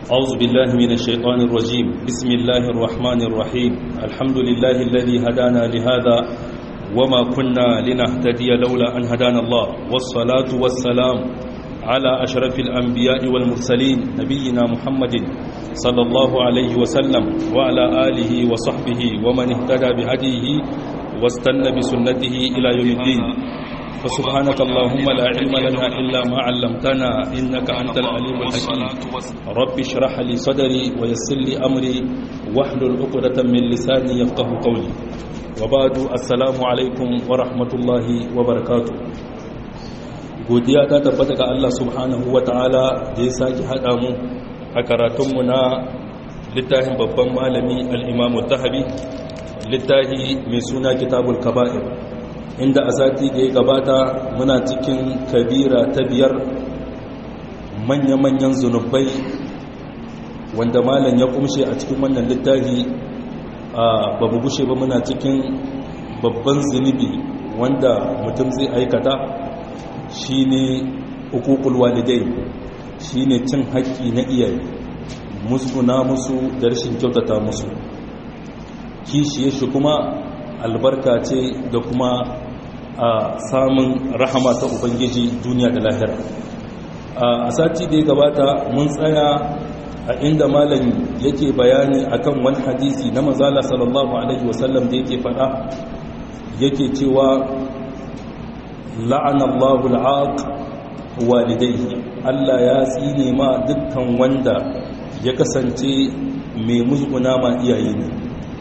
أعوذ بالله من الشيطان الرجيم بسم الله الرحمن الرحيم الحمد لله الذي هدانا لهذا وما كنا لنهتدي لولا أن هدانا الله والصلاة والسلام على أشرف الأنبياء والمرسلين نبينا محمد صلى الله عليه وسلم وعلى آله وصحبه ومن اهتدى بهديه واستنى بسنته إلى يوم الدين فسبحانك اللهم لا علم لنا إلا ما علمتنا إنك أنت العليم الحكيم رب اشرح لي صدري ويسر لي أمري واحلل عقدة من لساني يفقه قولي وبعد السلام عليكم ورحمة الله وبركاته godiya ta tabbata ga Allah subhanahu wa ta'ala da ya sake haɗa mu a karatunmu na littafin babban malami al'imamu tahabi littafi mai suna kitabul kaba'ir inda a sati da ya gabata muna cikin kabira ta biyar manya-manyan zunubai wanda malam ya kumshe a cikin wannan littafi a babu gushe ba muna cikin babban zunubi wanda mutum zai aikata shine hukukul walidai shine cin haƙƙi na iyaye musguna musu da rashin kyautata musu kishiye shi kuma albarka ce da kuma a samun rahama ta ubangiji duniya da lahira a sati da ya gabata mun tsaya a inda malam yake bayani akan wani hadisi na mazala sallallahu alaihi wasallam da yake fada yake cewa la'anallahu al'aq walidayhi Allah ya tsine ma dukkan wanda ya kasance mai musguna ma iyaye ne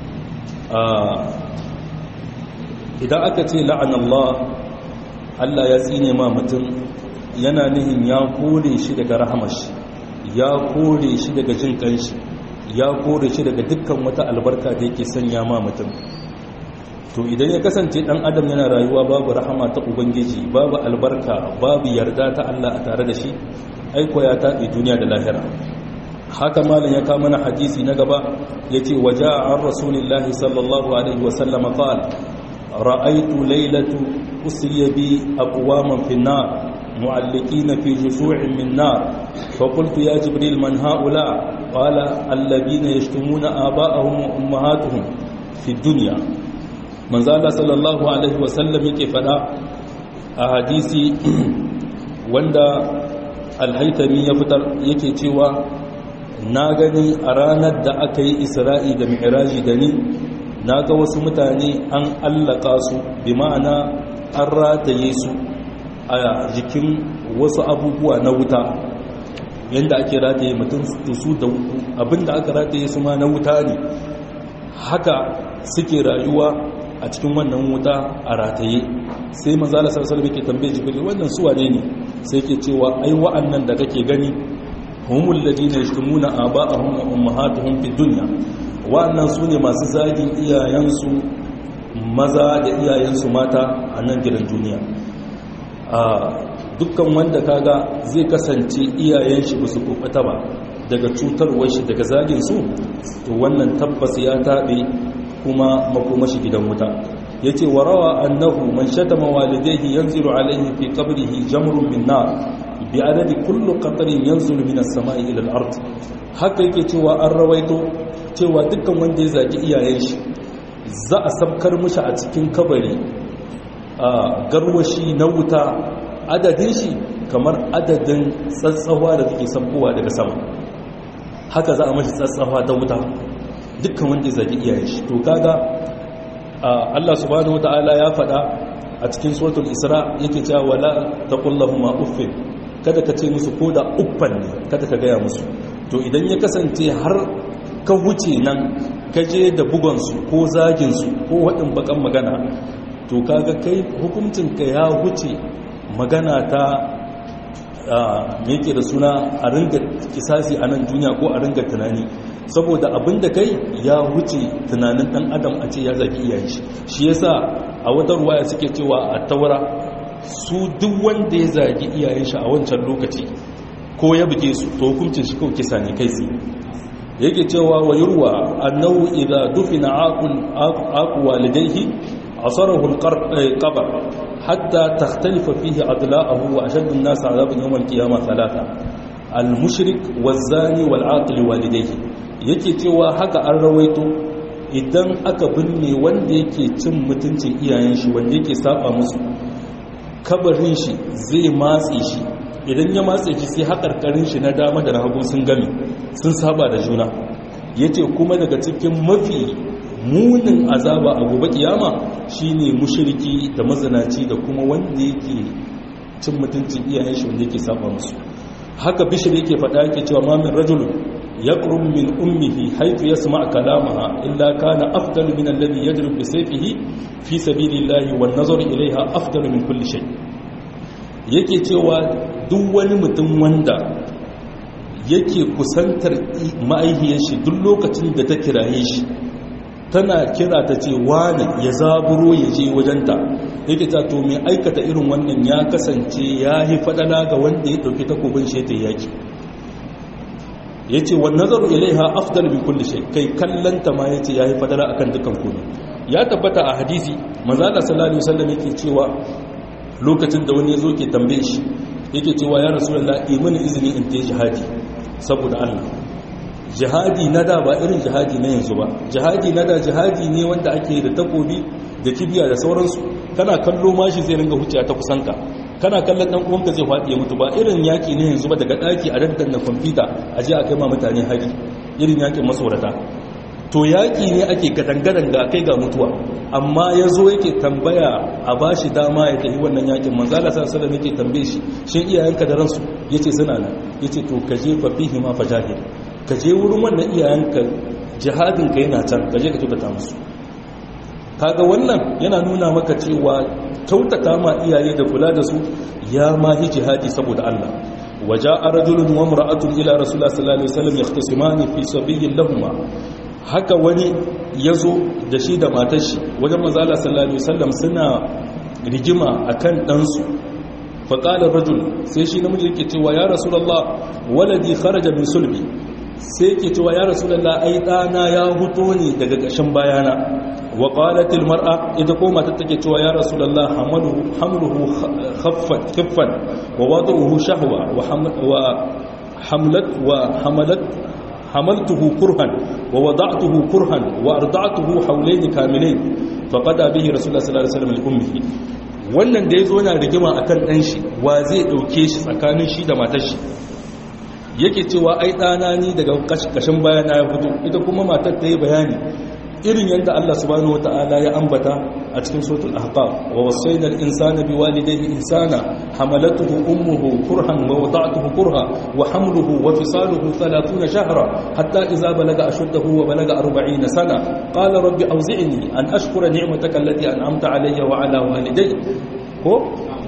idan aka ce la'anallah Allah ya tsine ma mutum yana nihin ya kore shi daga rahamashi ya kore shi daga jin kanshi ya kore shi daga dukkan wata albarka da yake sanya ma mutum to idan ya kasance dan adam yana rayuwa babu rahama ta ubangiji babu albarka babu yarda ta Allah a tare da shi aiko ya taɓe duniya da lahira haka malam ya kama na hadisi na gaba yace waja'a an rasulillahi sallallahu alaihi wasallam qala ra'aytu laylatu usriya bi aqwaman fi an-nar mu'alliqina fi jusu'in min nar fa qultu ya jibril man ha'ula qala alladhina yashtumuna aba'ahum wa ummahatuhum fi dunya manzo Allah sallallahu alaihi wasallam yake fada a hadisi wanda al-haytami ya fitar yake cewa na gani a ranar da aka yi isra'i da mi'raji da ni na ga wasu mutane an allaka su bi ma'ana an rataye su a jikin wasu abubuwa na wuta yadda ake rataye mutum su da abinda aka rataye su ma na wuta ne haka suke rayuwa a cikin wannan wuta a rataye sai manzala sarsar ke tambaye jibril wannan suwa ne ne sai ke cewa ai wa'annan da kake gani humul ladina yashtumuna aba'ahum wa ummahatuhum fid dunya wa'annan sune masu zagin iyayensu maza da iyayensu mata a nan gidan duniya a dukkan wanda kaga zai kasance iyayen shi basu kokata ba daga cutarwar shi daga zagin su to wannan tabbas ya tabe kuma makomashi gidan wuta yace warawa annahu man shatama walidayhi yanzilu alayhi fi qabrihi jamrun min nar bi adadi kullu qatrin yanzulu minas samai ila al-ard haka yake cewa an rawaito cewa dukkan wanda ya zagi iyayen shi za a sabkar mishi a cikin kabari a garwashi na wuta adadin shi kamar adadin tsatsawa da take sabkowa daga sama haka za a mashi tsatsawa ta wuta dukkan wanda ya zagi iyayen shi to kaga Allah subhanahu wataala ya faɗa a cikin suratul isra yake cewa wala taqullahuma uffin kada ka ce musu ko da uffan ne kada ka gaya musu to idan ya kasance har ka wuce nan ka je da bugonsu ko zaginsu ko waɗin bakan magana to kaga kai hukuncinka ya wuce magana ta me yake da suna a ringa kisasi a nan duniya ko a ringa tunani saboda abin da kai ya wuce tunanin ɗan adam a ce ya zagi iyayen shi shi yasa a wata ruwaya suke cewa a taura su duk wanda ya zagi iyayen shi a wancan lokaci ko ya buge su to hukuncin shi kawai kisa ne kai tsaye yake cewa wa yurwa annahu idza dufina aqul aqu walidayhi asarahu alqabr hatta takhtalifa fihi adla'uhu wa ashaddu an-nas 'adaban yawm al-qiyamah thalatha al-mushrik waz-zani wal-aqil walidayhi yake cewa haka an rawaito idan aka binne wanda yake cin mutuncin iyayen shi wanda yake saba musu kabarin shi zai matse shi idan ya matse shi sai haƙarƙarin shi na dama da hagu sun gami sun saba da juna yace kuma daga cikin mafi munin azaba a gobe kiyama shine mushriki da mazinaci da kuma wanda yake cin mutuncin iyayen shi wanda yake saba musu haka bishir yake faɗa yake cewa ma min rajulun yaqrum min ummihi haythu yasma' kalamaha illa kana afdalu min alladhi yadrib bi sayfihi fi sabilillahi wan nazaru ilayha afdalu min kulli shay yake cewa duk wani mutum wanda yake kusantar ma'aihiyar shi duk lokacin da ta kiraye shi tana kira ta ce wani ya zaburo ya je wajenta yake ta to mai aikata irin wannan ya kasance ya yi fadala ga wanda ya ɗauki takobin sheta yaki ya ce wani nazaru ilaiha afdal min kulli shay kai kallanta ma ya ce ya yi fadala akan dukkan komai ya tabbata a hadisi manzala sallallahu alaihi wasallam yake cewa lokacin da wani ya zo ke tambaye shi yake cewa ya rasulullah imani izini in tayi jihadi saboda Allah jihadi na da ba irin jihadi na yanzu ba jihadi na da jihadi ne wanda ake da takobi da kibiya da sauransu kana kallo mashi zai ringa huciya ta kusanka kana kallon dan uwanka zai faɗi ya mutu ba irin yaki ne yanzu ba daga daki a daddan na kwamfuta a je a kai ma mutane hari irin yakin masaurata to yaki ne ake gadangadan ga kai ga mutuwa amma ya zo yake tambaya a ba shi dama ya tafi wannan yakin manzala sa sallam yake tambaye shi shin iyayenka da ransu yace suna nan yace to ka je fa fihi ma fajahid ka je wurin wannan iyayenka jihadin ka yana can ka je ka kyautata musu kaga wannan yana nuna maka cewa kyautata ma iyaye da kula da su ya ma yi jihadi saboda Allah waja'a rajulun wa imra'atun ila rasulullah sallallahu alaihi wasallam yahtasimani fi sabiyyin lahumma haka wani yazo da shi da matar shi wajen manzo Allah sallallahu alaihi wasallam suna rigima akan dan su fa qala rajul sai shi namiji yake cewa ya rasulullah waladi kharaja min sulbi sai ke cewa ya rasulallah ai ɗana ya huto ne daga ƙashin bayana wa ƙwalatil mar'a ita ko mata take cewa ya rasulallah hamluhu khiffan wa wadu'uhu shahwa wa hamlat wa hamalat hamaltuhu kurhan wa wada'tuhu kurhan wa arda'tuhu hawlayn kamilayn faqada bihi rasulullah sallallahu alaihi wasallam li ummihi wannan da yazo yana rigima akan dan shi wa zai dauke shi tsakanin shi da matar shi yake cewa ai ɗana ni daga ƙashin bayana ya fito ita kuma matar ta yi bayani irin yadda Allah subhanahu wata'ala ya ambata a cikin suratul ahqaf wa wasayna al-insana biwalidayhi ihsana hamalatuhu ummuhu kurhan wa wada'tuhu kurha wa hamluhu wa fisaluhu 30 shahra hatta idza balaga ashuddahu wa balaga 40 sana qala rabbi awzi'ni an ashkura ni'mataka allati an'amta alayya wa ala walidayya ko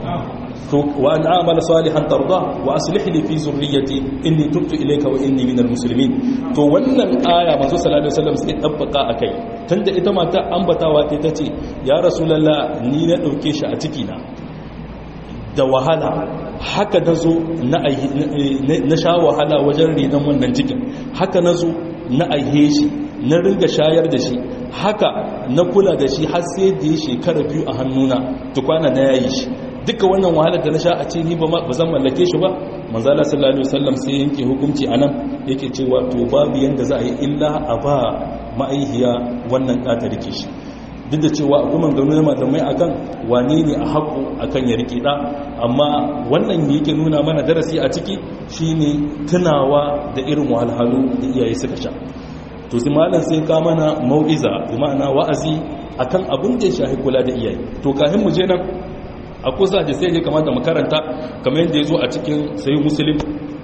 وأن أعمل صالحا ترضاه وأصلح لي في ذريتي إني تبت إليك وإني من المسلمين to wannan aya manzo sallallahu alaihi wasallam sai dabbaka akai tunda ita mata ambatawa ta tace ya rasulullah ni na dauke shi a ciki na da wahala haka nazo na na sha wahala wajen renon wannan cikin haka nazo na aihe shi na ringa shayar da shi haka na kula da shi har sai da ya shekara biyu a hannuna tukwana na yayi shi duka wannan wahalar da na sha a ce ni ba zan mallake shi ba manzala sallallahu alaihi wasallam sai yanke hukunci anan yake cewa to babu yanda za a yi illa a ba ma'aihiya wannan ɗa ta rike shi duk da cewa akwai maganganu na malamai akan wane ne a haƙo akan ya rike ɗa amma wannan yake nuna mana darasi a ciki shine tunawa da irin wahalhalu da iyaye suka sha to sai malam sai ka mana mau'iza bi ma'ana wa'azi akan abin da ya shahi kula da iyaye to kafin mu je nan a kusa da sai ya kamata makaranta kamar yadda ya zo a cikin sayi musulun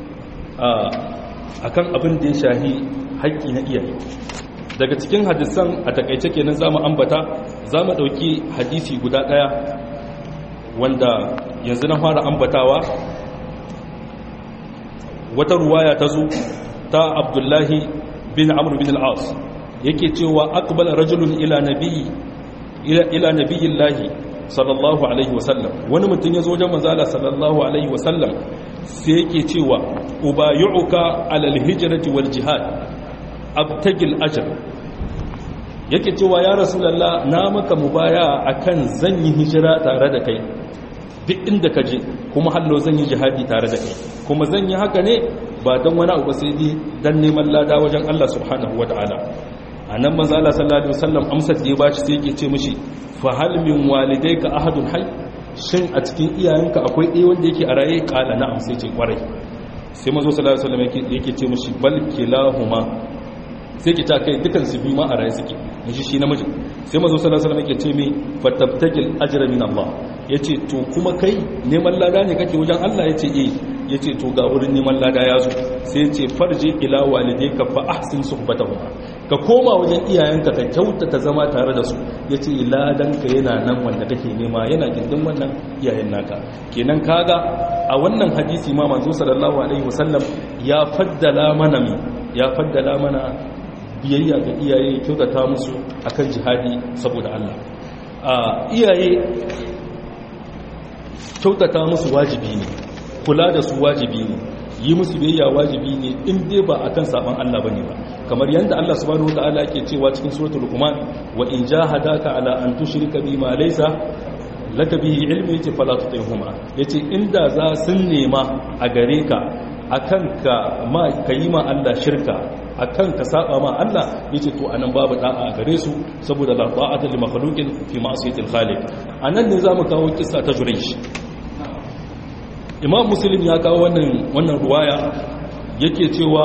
a kan abin da ya shahi haƙƙi na iyaye daga cikin hadisan a takaice kenan za mu ambata za mu ɗauki hadisi guda ɗaya wanda yanzu na fara ambatawa wata ruwaya ta zo ta abdullahi bin amur bin al'as yake cewa akbala rajulun ila nabi ila nabiyillahi sallallahu alaihi wasallam wani mutum ya zo wajen manzala sallallahu alaihi wasallam sai yake cewa ubayu'uka alal hijrati wal jihad abtagil ajr yake cewa ya rasulullah na maka mubaya akan zan yi hijira tare da kai duk inda ka je kuma hallo zan yi jihadi tare da kai kuma zan yi haka ne ba don wani abu sai dai dan neman lada wajen Allah subhanahu wataala anan manzo Allah sallallahu alaihi wasallam amsar da ya bashi sai yake ce mishi fa hal min walidayka ahadun hayy shin a cikin iyayenka akwai ɗaya wanda yake a raye kala na'am sai ce kwarai sai manzo sallallahu alaihi wasallam yake ce mishi bal kilahuma sai ki ta kai dukan su biyu ma a raye suke mishi shi namiji sai manzo sallallahu alaihi wasallam yake ce mai fatabtagil ajra min Allah yace to kuma kai neman lada ne kake wajen Allah yace eh yace to ga wurin neman lada ya zo sai yace farji ila walidayka fa ahsin suhbatahuma ka koma wajen iyayenka ka kyautata zama tare da su yace ladan ka yana nan wanda kake nema yana gindin wannan iyayen naka kenan kaga a wannan hadisi ma manzo sallallahu alaihi wasallam ya faddala mana mi ya faddala mana biyayya ga iyaye kyautata musu akan jihadi saboda Allah a iyaye kyautata musu wajibi ne kula da su wajibi ne yi musu biyayya wajibi ne in dai ba akan saban Allah bane ba kamar yanda Allah subhanahu wataala yake cewa cikin suratul luqman wa in jahadaka ala an tushrika bima laysa laka bihi ilmi yace fala tutihuma yace inda za sun nema a gare ka akan ka ma kayi ma Allah shirka akan ka saba ma Allah yace to anan babu da'a a gare su saboda la ta'ata li makhluqin fi ma'siyatil khaliq anan ne zamu kawo kissa ta Juraysh Imam Muslim ya kawo wannan wannan ruwaya yake cewa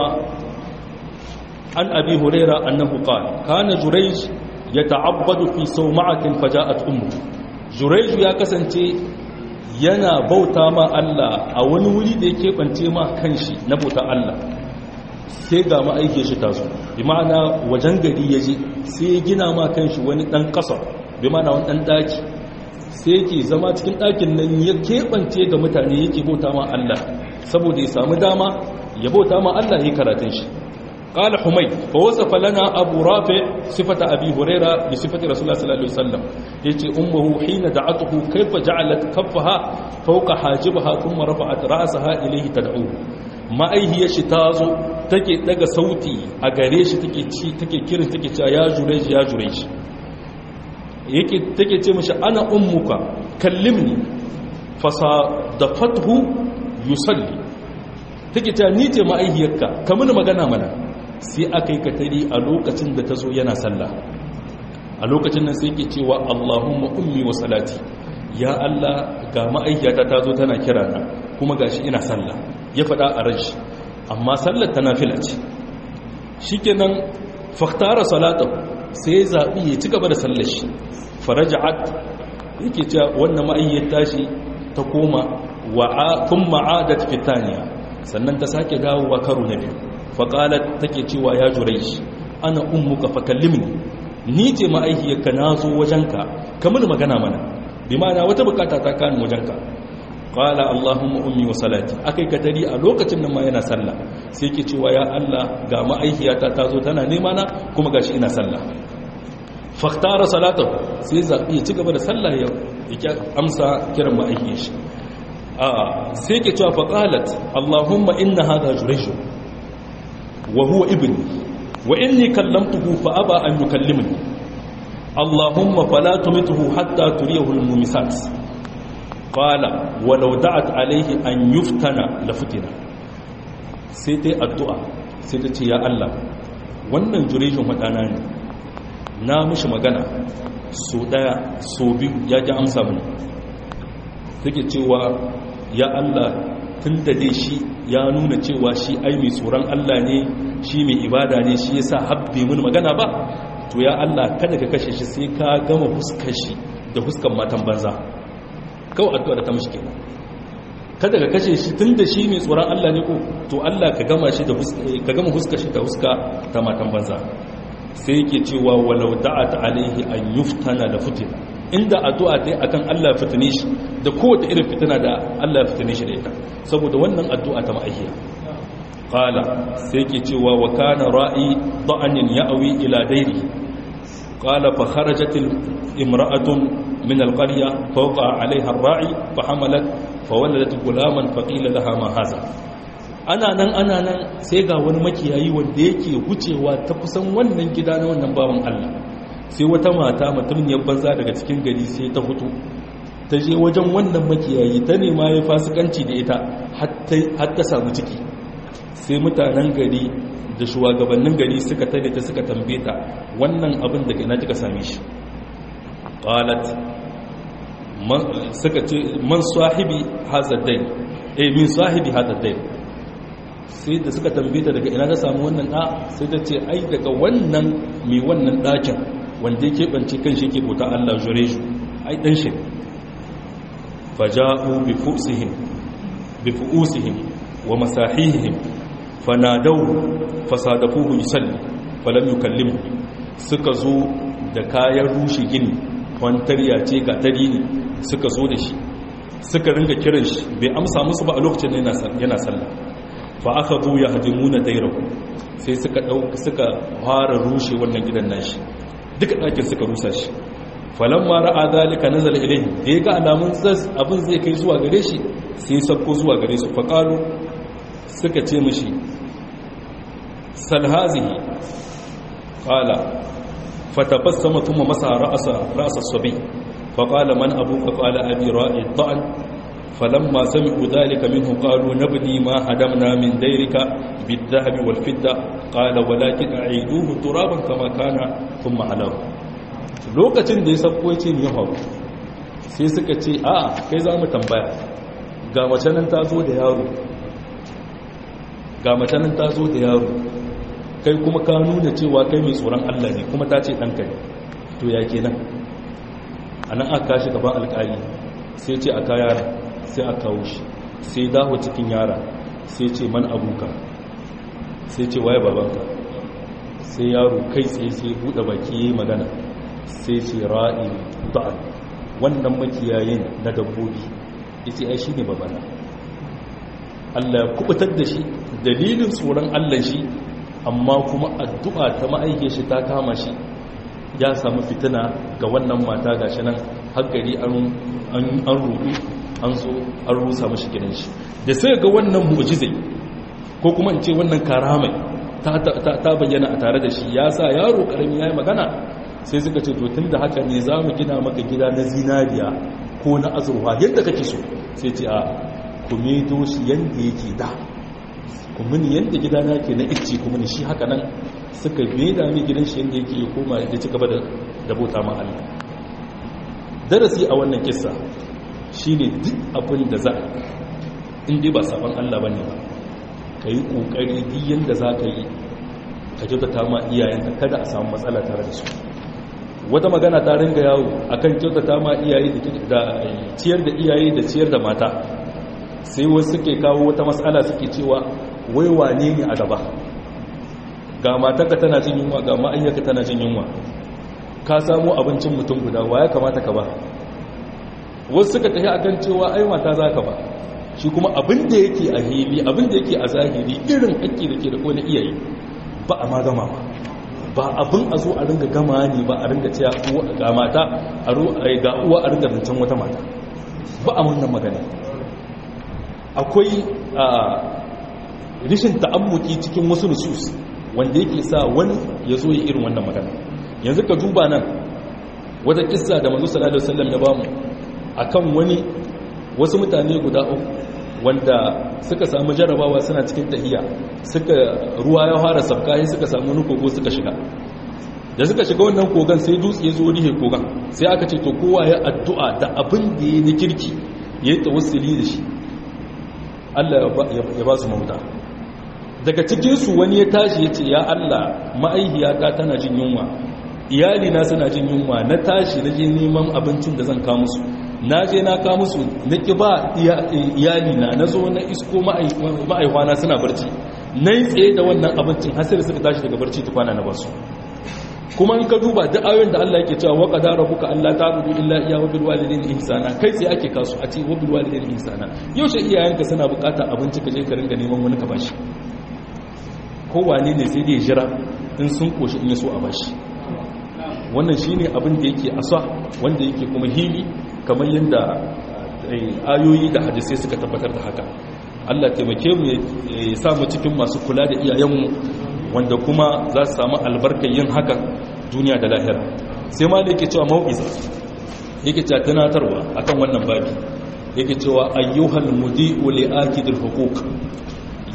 an Abi Huraira annahu qala kana Juraysh yata'abbadu fi sawma'atin faja'at ummu Juraysh ya kasance yana bauta ma Allah a wani wuri da yake bance ma kanshi na bauta Allah sai ga ma'aike shi taso bi ma'ana wajen gari ya je sai ya gina ma kanshi wani ɗan ƙasa bi ma'ana wani ɗan ɗaki sai yake zama cikin ɗakin nan ya keɓance ga mutane yake bauta ma Allah saboda ya samu dama ya bauta ma Allah ya yi karatun shi قال حميد فوصف لنا أبو رافع صفة أبي هريرة بصفة رسول الله صلى الله عليه وسلم يتي أمه حين دعته كيف جعلت كفها فوق حاجبها ثم رفعت رأسها إليه تدعوه ma'aihiyar shi ta zo take daga sauti a gare shi take ci take kirin take cewa ya jure shi ya jure shi yake take ce mashi ana ummuka kallimni fasa da fathu yusalli take cewa ni ce ma'aihiyarka ka mini magana mana sai aka yi katari a lokacin da ta zo yana sallah a lokacin nan sai ke cewa allahumma ummi wa salati ya allah ga ma'aihiyata ta zo tana kirana kuma gashi ina sallah ya faɗa a ran shi amma sallar ta nafila ce shi kenan faktara salata sai ya zaɓi ya ci gaba da sallar shi faraja'at yake cewa wannan ma'ayyar tashi ta koma kun ma'adat fitaniya sannan ta sake dawowa karo na biyu faƙalat take cewa ya jurai shi ana ummuka fakallimni ni ce ma'aihiyarka na zo wajenka kamar magana mana bi ma'ana wata bukata ta kani wajenka qala allahumma ummi wa salati akai kadari a lokacin nan ma yana sallah sai yake cewa ya Allah ga ma'aihiyata ta zo tana nema na kuma gashi ina sallah faktara salatahu sai zabi ya ci gaba da sallah ya yake amsa kiran ma'aihiyar shi a sai yake cewa fa qalat allahumma inna hadha jurayj wa huwa ibni wa inni kallamtuhu fa aba an yukallimni allahumma fala tumituhu hatta turiyahu al-mumisat qala walau da'at alaihi an yuftana la fitina sai dai addu'a sai ta ce ya Allah wannan jurejin madana ne na mishi magana so daya so biyu ya ji amsa mini take cewa ya Allah tun da dai shi ya nuna cewa shi ai mai tsoron Allah ne shi mai ibada ne shi yasa habbe mun magana ba to ya Allah kada ka kashe shi sai ka gama huskar shi da huskan matan banza kawai addu'a da ta mishi kenan kada ka kashe shi tunda shi mai tsoron Allah ne ko to Allah ka gama shi da ka gama huska shi da huska ta matan banza sai yake cewa walau da'at alaihi an yuftana da fitina inda addu'a dai akan Allah ya fitine shi da kowace irin fitina da Allah ya fitine shi da ita saboda wannan addu'a ta ma'ahiya qala sai yake cewa wa kana ra'i da'anin ya'wi ila dairi qala fa kharajat imra'atun من القرية فوقع عليها الراعي فحملت فولدت غلاما فقيل لها ما هذا ana nan ana nan sai ga wani makiyayi wanda yake wucewa ta kusan wannan gida na wannan bawan Allah sai wata mata mutumiyar banza daga cikin gari sai ta fito ta je wajen wannan makiyayi ta nema ya fasikanci da ita har ta samu ciki sai mutanen gari da shugabannin gari suka tare ta suka tambaye ta wannan abin daga ina kika same shi qalat suka ce man sahibi hadha dai eh min sahibi hadha dai sai da suka tambaye ta daga ina ta samu wannan da sai ta ce ai daga wannan mai wannan dakin wanda yake bance kan shi yake bauta Allah jure shi ai dan shi faja'u bi fusihim bi fuusihim wa masahihim fanadau fasadafuhu yusalli falam yukallimu suka zo da kayan rushe gini kwantarya ce ga tari ne suka zo da shi suka ringa kiran shi bai amsa musu ba a lokacin da yana sallah fa aka zo ya hadimuna dairahu sai suka dauka suka fara rushe wannan gidan nashi duka ɗakin suka rusa shi falamma ra'a zalika nazala ilayhi da ya ga alamun abin zai kai zuwa gare shi sai sabko zuwa gare su faqalu suka ce mishi salhazihi qala fatabassama thumma masa ra'sa ra'sa as-sabi faqala man abuka qala abi ra'i dha'an falamma sami'u dhalika minhu qalu nabni ma hadamna min dayrika bid-dhahabi wal-fidda qala walakin a'iduhu turaban kama kana thumma alahu lokacin da ya sabko ya ce ni hau sai suka ce a kai za mu tambaya ga mace nan ta zo da yaro ga mace nan ta zo da yaro kai kuma ka nuna cewa kai mai tsoron Allah ne kuma ta ce ɗanka ne to ya ke nan a nan aka kashi gaban alƙali sai ce a ka yara sai a kawo shi sai dawo cikin yara sai ce man abuka sai ce waye babanka sai yaro kai tsaye sai buɗe baki ya yi magana sai ce ra'i ba'al wannan makiyayin na dabbobi yace ai shine babana Allah ya kubutar da shi dalilin tsoron Allah shi amma kuma addu'a ta ma'aike shi ta kama shi ya samu fitina ga wannan mata gashi nan har gari an an rudu an so an rusa mashi gidan shi da sai ga wannan mu'jizai ko kuma in ce wannan karamai ta bayyana a tare da shi ya sa yaro karami yayi magana sai suka ce to tun da haka ne za mu gina maka gida na zinariya ko na azurwa yadda kake so sai ce a kuma shi yadda yake da kuma ni yadda gida na ke na ice kuma ni shi haka nan suka da mai gidan shi yadda yake ya koma ya ci gaba da bauta ma Allah darasi a wannan kissa shine duk abin da za in dai ba sabon Allah bane ba ka yi kokari duk yadda za ka yi ka kyautata ma iyayenka kada a samu matsala tare da su wata magana ta ringa yawo akan kyautata ma iyaye da ciyar da iyaye da ciyar da mata sai wasu suke kawo wata matsala suke cewa wai wane ne a gaba ga matarka tana jin yunwa ga ma'ayyaka tana jin yunwa ka samu abincin mutum guda wa ya kamata ka ba wasu suka tafi akan cewa ai mata za ka ba shi kuma abin da yake a hili abin da yake a zahiri irin haƙƙi da ke da wani iyaye ba a ma gama ba ba abin a zo a ringa gama ne ba a ringa cewa ga mata ga uwa a ringa zancen wata mata ba a wannan magana akwai rishin ta'ammuki cikin wasu nusus wanda yake sa wani ya zo yi irin wannan magana yanzu ka duba nan wata kissa da manzo sallallahu alaihi wasallam ya bamu akan wani wasu mutane guda uku wanda suka samu jarabawa suna cikin tahiya suka ruwa ya fara sabka sai suka samu wani kogo suka shiga da suka shiga wannan kogon sai dutse ya zo rihe kogon sai aka ce to kowa ya addu'a da abin da ya yi kirki ya yi tawassuli da shi Allah ya ba su mahuta daga cikinsu wani ya tashi ya ce ya Allah ma'aihiyata tana jin yunwa iyalina suna jin yunwa na tashi na je neman abincin da zan kawo musu na je na kawo musu na ki ba iyalina na zo na isko ma'aihwana suna barci na yi tsaye da wannan abincin hasir suka tashi daga barci tukwana na basu kuma in ka duba duk ayoyin da Allah yake cewa wa qadara rabbuka alla ta'budu illa iyyahu bil walidayni ihsana kai sai ake kasu a ce wa bil walidayni ihsana yaushe iyayenka suna bukatar abinci ka je ka ringa neman wani ka bashi kowane ne sai dai jira in sun koshi in yaso a bashi wannan shine abin da yake asa wanda yake kuma hili kamar yadda ayoyi da hadisai suka tabbatar da haka Allah taimake mu ya sa mu cikin masu kula da iyayenmu wanda kuma za su samu albarkar yin haka duniya da lahira sai ma da yake cewa mau'iza yake cewa tunatarwa akan wannan babi yake cewa ayyuhal mudi'u li akidil huquq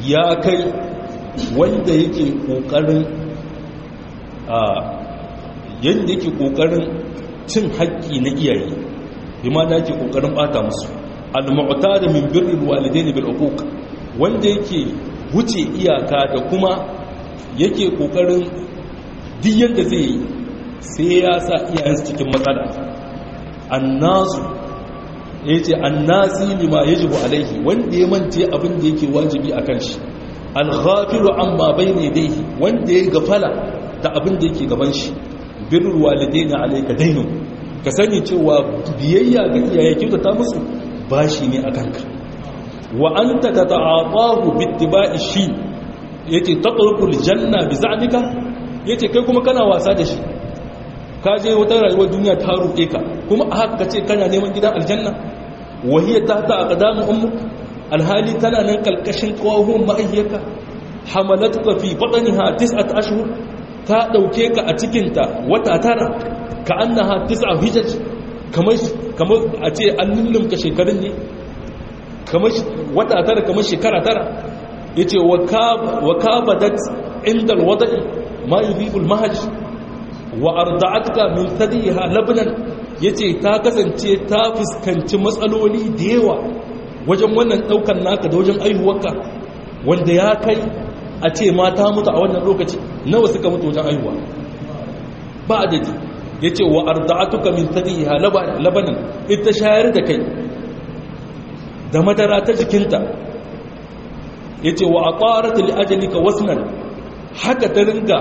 ya kai wanda yake kokarin a yanda yake kokarin cin haƙƙi na iyaye bi ma da yake kokarin bata musu al-mu'tada min birril walidaini bil uquq wanda yake wuce iyaka da kuma yake kokarin duk yanda zai yi sai ya sa iyayensu cikin matsala annasu yace annasi lima yajibu alaihi wanda ya mance abin da yake wajibi akan shi al-ghafilu amma bayna yadayhi wanda ya gafala da abin da yake gaban shi birrul walidaini alayka dainun ka sani cewa biyayya ga iyaye kyautata musu bashi ne a kanka wa an ta ta ta'atahu bittiba'i shi yace taqrubul janna bi za'nika yace kai kuma kana wasa da shi ka je wata rayuwar duniya ta ruɗe ka kuma a haka ce kana neman gidan aljanna wa hiya tahta aqdamu ummuk alhali tana nan kalkashin kawahun ma'ayyaka hamalatuka fi batniha tis'at ashhur ta dauke ka a cikinta wata tara ka annaha tis'a hijaj kamar a ce an lullumka shekarun ne kamar wata tara kamar shekara tara ya ce wa kabadat inda alwada'i ma yi bibul mahaj wa arda'atka min sadiha labnan ya ce ta kasance ta fuskanci matsaloli da yawa wajen wannan daukan naka da wajen aihuwarka wanda ya kai a ce mata mutu a wannan lokaci nawa suka mutu wajen aihuwa ba adadi ya ce wa arda'atuka min tadiha labanan ita shayar da kai da madara ta jikinta ya ce wa a ƙwarata li'ajalika wasnan haka ta ringa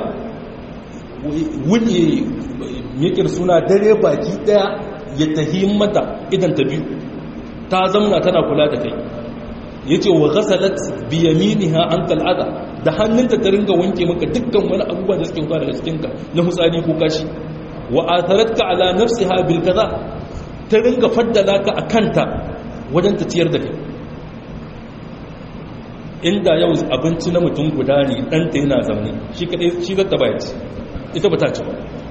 wuni mikir suna dare baki daya ya tahi mata idan ta biyu ta zamna tana kula da kai ya ce wa ghasalat biyaminiha an tal'ada da hannunta ta ringa wanke maka dukkan wani abubuwa da suke fara daga cikinka na hutsari ko kashi wa atharatka ala nafsiha bil kaza ta ringa faddala ka akanta wajen ta ciyar da kai inda yau abinci na mutum guda ne ɗanta yana zaune shi kaɗai shi zata baya ci ita ba ta ci ba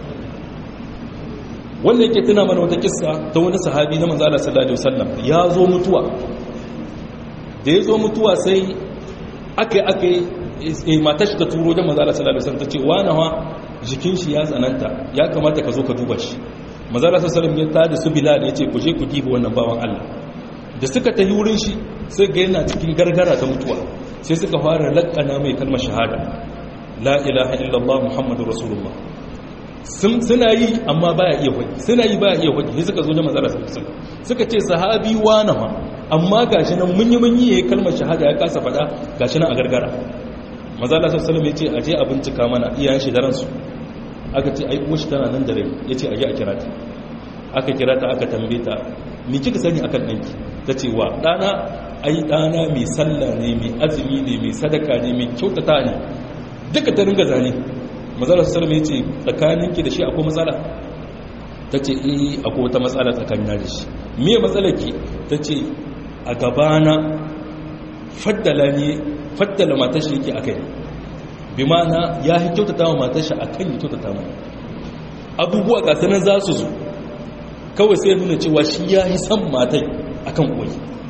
wanda yake tuna mana wata kissa ta wani sahabi na manzala sallallahu alaihi wasallam ya zo mutuwa da ya zo mutuwa sai aka aka yi matar shi ta turo da manzala sallallahu alaihi wasallam ta ce wani ha jikin shi ya tsananta ya kamata ka zo ka duba shi manzala sallallahu alaihi wasallam ya tada su bilal ya ce ku je ku diba wannan bawan Allah da suka tafi wurin shi sai ga yana cikin gargara ta mutuwa sai suka fara lakkana mai kalmar shahada la ilaha illallah muhammadur rasulullah suna yi amma baya iya hoji suna yi baya iya hoji sai suka zo da manzara sallallahu suka ce sahabi wana ma amma gashi nan mun yi mun yi yayin kalmar shahada ya kasa fada gashi nan a gargara manzara sallallahu alaihi wasallam yace aje a bincika mana iyayen shi da ransu aka ce ai uwar shi tana nan da rai yace aje a kira ta aka kira ta aka tambaye ta me kika sani akan danki tace wa dana ai dana mai sallah ne mai azumi ne mai sadaka ne mai kyautata ne duka ta ringa zane mazala su salama ya ce tsakaninki da shi akwai matsala ta ce iya akwai wata matsala tsakanina da shi miye matsalaki ta ce a gabana faddala ne faddala matashi yake a kai bi mana ya yi kyautata wa matashi a kan yi kyautata mu abubuwa gasanin za su zo kawai sai nuna cewa shi ya yi san matai a kan koyi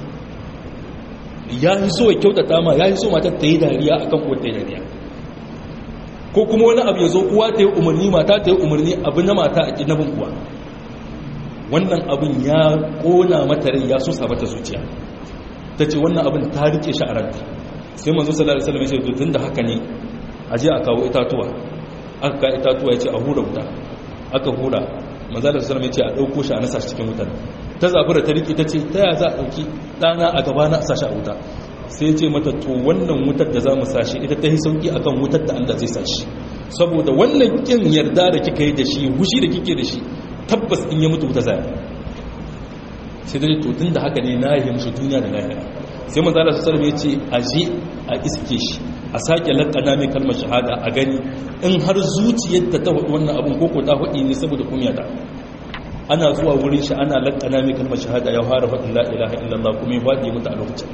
ya yi so ya kyautata ma ya yi so matar ta yi dariya a kan koyi ta yi dariya ko kuma wani abu ya zo uwa ta yi umarni mata ta yi umarni abu na mata a ƙinabin uwa wannan abin ya ƙona mata rai ya sosa mata zuciya ta ce wannan abin ta rike shi a ranta sai manzo sallallahu alaihi wasallam ya ce tun da haka ne a je a kawo itatuwa aka ka itatuwa ya ce a hura wuta aka hura manzo sallallahu alaihi wasallam ya ce a dauko shi a nasa shi cikin wutar ta zabura ta rike ta ce ta ya za a dauki dana a gaba na a sashi a wuta sai ce mata to wannan wutar da za mu sashi ita ta yi sauki akan wutar da Allah zai sashi saboda wannan kin yarda da kika yi da shi hushi da kike da shi tabbas in ya mutu wuta zai sai dai to tun da haka ne na yi mushi duniya da lahira sai manzo Allah sallallahu alaihi wasallam ya ce aje a iske shi a sake lakana mai kalmar shahada a gani in har zuciyar ta ta hudu wannan abun koko ta hudu ne saboda kunya ta ana zuwa wurin shi ana lakana mai kalmar shahada ya fara faɗin la ilaha illallah kuma ya faɗi mutu a lokacin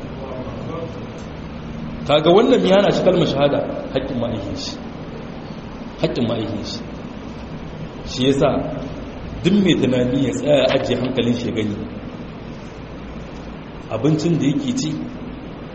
kaga wannan yana shi kalmar shahada haƙƙin ma'aikin shi haƙƙin ma'aikin shi shi yasa duk mai tunani ya tsaya ajiye hankalin shi gani abincin da yake ci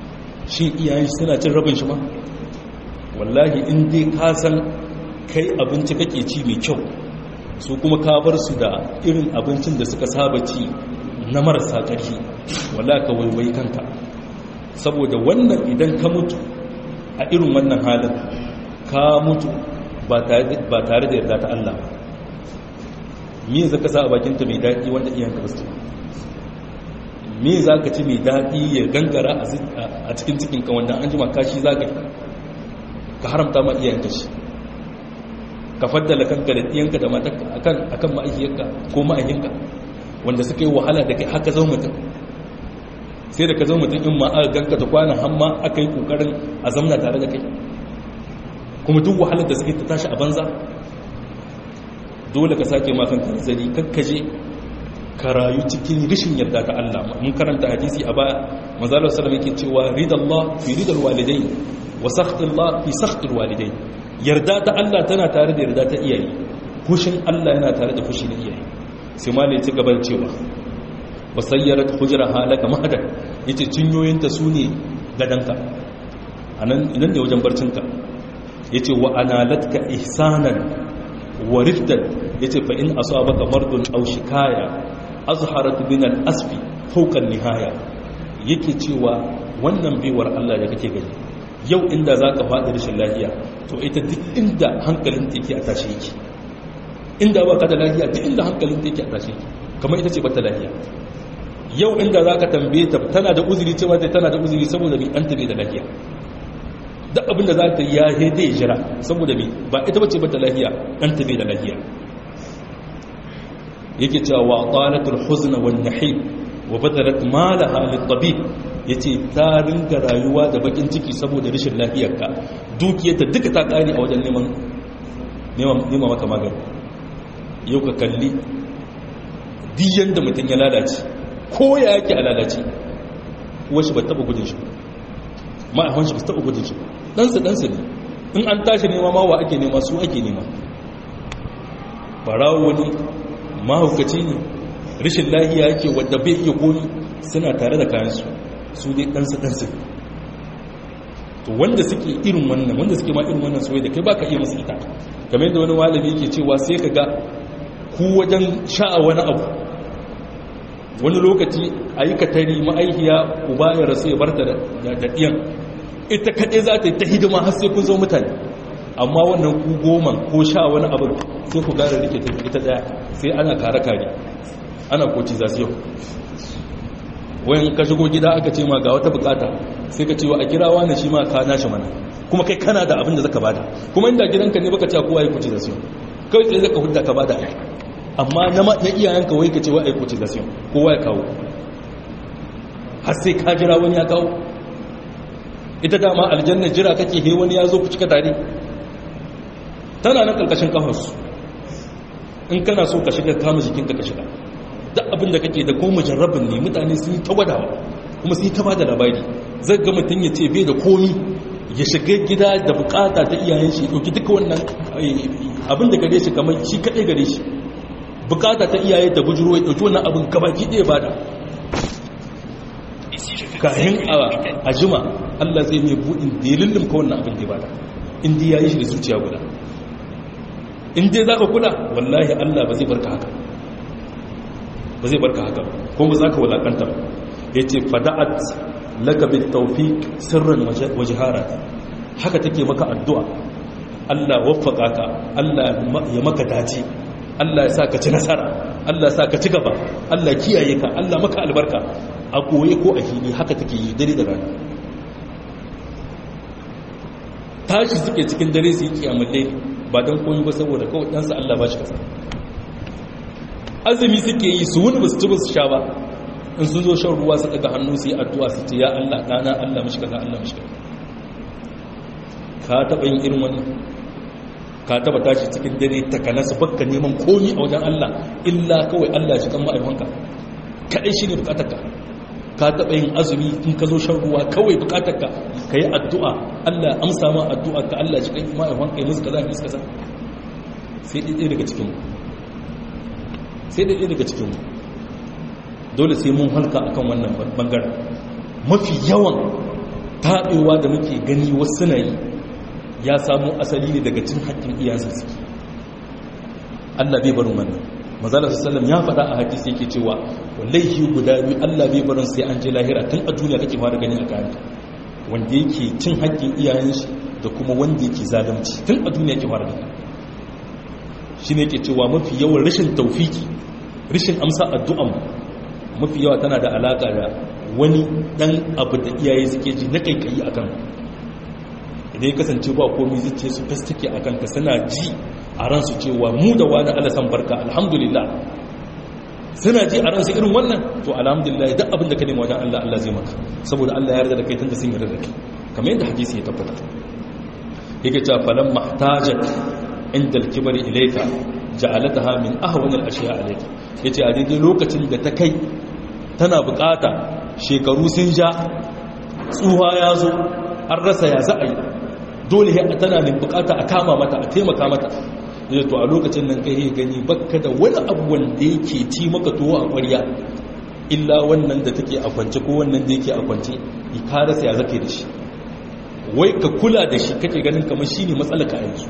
shi iyayen suna cin rabin shi ma wallahi in dai ka san kai abinci kake ci mai kyau su kuma ka bar su da irin abincin da suka saba ci na marasa ƙarfi wallahi ka waiwai kanka saboda wannan idan ka mutu a irin wannan halin ka mutu ba tare da yarda ta Allah ba me za ka sa a bakinta mai daɗi wanda iyanka ba su me za ka ci mai daɗi ya gangara a cikin cikinka wanda an jima kashi za ka yi ka haramta ma iyayenka shi ka faddala kanka da iyanka da matanka akan ma'aikiyarka ko ma'aikinka wanda suka yi wahala da kai haka zama mutum sai da ka zama mutum in ma aka ganka da kwanan hamma aka yi kokarin a zamna tare da kai kuma duk wahalar da suke ta tashi a banza dole ka sake makon kanzari kakkaje ka rayu cikin rishin yarda ta Allah mun karanta hadisi a baya manzalar sallam yake cewa ridallah fi ridal walidai wa sakhtillah fi sakhtil walidai yarda ta Allah tana tare da yarda ta iyaye fushin Allah yana tare da fushi na iyaye sai ma ne ci gaban cewa wasayyarat hujraha laka mahadan yace cinyoyinta sune gadanka anan idan ne wajen barcinka yace wa analatka ihsanan wa rifdan yace fa in asabaka mardun aw shikaya azharat min al-asfi fawqa nihaya yake cewa wannan baiwar Allah da kake gani yau inda zaka faɗi rashin lafiya to ita duk inda hankalin ta yake a tashi yake inda ba ka da lafiya duk inda hankalin ta yake a tashi yake kamar ita ce bata lafiya yau inda zaka tambaye ta tana da uzuri cewa tana da uzuri saboda bi an tabe da lafiya duk abinda za ta ya hede jira saboda bi ba ita bace bata lafiya an tabe da lafiya yake cewa wa talatul huzn wan nahib wa badarat malaha lit tabib yace ta ringa rayuwa da bakin ciki saboda rashin lafiyarka dukiyarta duka ta kare a wajen neman neman neman maka magani yau ka kalli diyan da mutum ya lalace ko ya yake a lalace wasu ba taba gudun shi ma'aikon shi ba taba gudun shi ɗansa ɗansa ne in an tashi nema ma wa ake nema su ake nema barawo ne mahaukaci ne rashin lahiya yake wadda bai iya komi suna tare da kayansu su dai ɗansa ɗansa to wanda suke irin wannan wanda suke ma irin wannan soyayya da kai baka iya musu ita kamar yadda wani malami yake cewa sai ka ga ku wajen sha'a wani abu wani lokaci a yi katari ma'aikiya uba ya rasu ya barta da ɗiyan ita kaɗai za ta yi ta hidima har sai kun zo mutane amma wannan ku goma ko sha wani abin sai ku gara rike ta ita ɗaya sai ana kare-kare ana koci za su yau wayan ka shigo gida aka ce ma ga wata bukata sai ka cewa a kirawa na shi ma ka nashi mana kuma kai kana da abin da zaka bada kuma inda gidanka ne baka ce kowa ya kuci da su kawai tsaye zaka hudda ka bada amma na iyayenka wai ka ce wa aiko cizasiyon kowa ya kawo har sai ka jira wani ya kawo ita dama aljanna jira kake he wani ya zo ku cika tare tana nan karkashin kafarsu in kana so ka shiga kama jikinka ka shiga duk abin da kake da ko mujarrabin ne mutane sun yi ta gwadawa kuma sun yi ta bada labari zai ga mutum ya ce bai da komi ya shiga gida da bukata ta iyayen shi ɗauki duka wannan abin da gare shi kamar shi kaɗai gare shi bukata ta iyaye da bujuro ya ɗauki wannan abin gabaki ɗaya ba da kayan a jima allah zai mai buɗin da ya lullum ka wannan abin da ya ba da inda ya yi shi da zuciya guda inda za ka kula wallahi allah ba zai barka haka ba zai barka haka ko ba za ka walakanta ya ce fada'at laka bi tawfiq sirran wajhara haka take maka addu'a Allah waffaka ka Allah ya maka dace Allah ya sa ka ci nasara Allah ya sa ka ci gaba Allah kiyaye ka Allah maka albarka a koye ko a hili haka take yi dare da rana tashi suke cikin dare su yi kiyamalle ba don koyi ba saboda kawai ɗansa Allah ba shi kasa azumi suke yi su wuni ba su ci ba su sha ba in sun zo shan ruwa su daga hannu su yi addu'a su ce ya Allah ɗana Allah mashi kaza Allah mashi kaza ka taɓa yin irin wannan ka taɓa tashi cikin dare takana su bakka neman komi a wajen Allah illa kawai Allah shi kan ma'aikanka kaɗai shi ne bukatarka ka taɓa yin azumi in ka zo shan ruwa kawai bukatarka ka yi addu'a Allah amsa ma addu'a ka Allah shi kan ma'aikanka yi musu kaza musu kaza sai ɗaya daga cikinmu sai ɗaya daga cikinmu dole sai mun halka akan wannan bangaren mafi yawan taɓewa da muke gani wasu na yi ya samu asali ne daga cin haƙƙin iyansa suke Allah bai barin wannan mazalar sallam ya faɗa a hadisi yake cewa wallahi guda biyu Allah bai barin sai an je lahira tun a duniya kake fara gani a kayan wanda yake cin haƙƙin iyayen shi da kuma wanda yake zalunci tun a duniya yake fara gani shi ne yake cewa mafi yawan rashin taufiki rashin amsa addu'an mafi yawa tana da alaƙa da wani ɗan abu da iyaye suke ji na kaikayi a kan idan ya kasance ba komi zuciya su fastake a kanka suna ji a ransu cewa mu da wani alasan barka alhamdulillah suna ji a ransu irin wannan to alhamdulillah duk abin da ka nema wajen Allah Allah zai maka saboda Allah ya yarda da kai tunda sun yarda da kai kamar yadda hadisi ya tabbata yake cewa falan mahtajat inda al-kibri ilayka ja'alataha min ahwan al-ashya alayka yace a daidai lokacin da ta kai tana bukata shekaru sun ja tsuha ya zo an rasa ya za a yi dole ya tana ne bukata a kama mata a taimaka mata da to a lokacin nan kai gani bakka da wani abu wanda yake ci maka tuwo a ƙwarya illa wannan da take a kwance ko wannan da yake a kwance ya karasa ya zake da shi wai ka kula da shi kake ganin kamar shine matsalar ka yanzu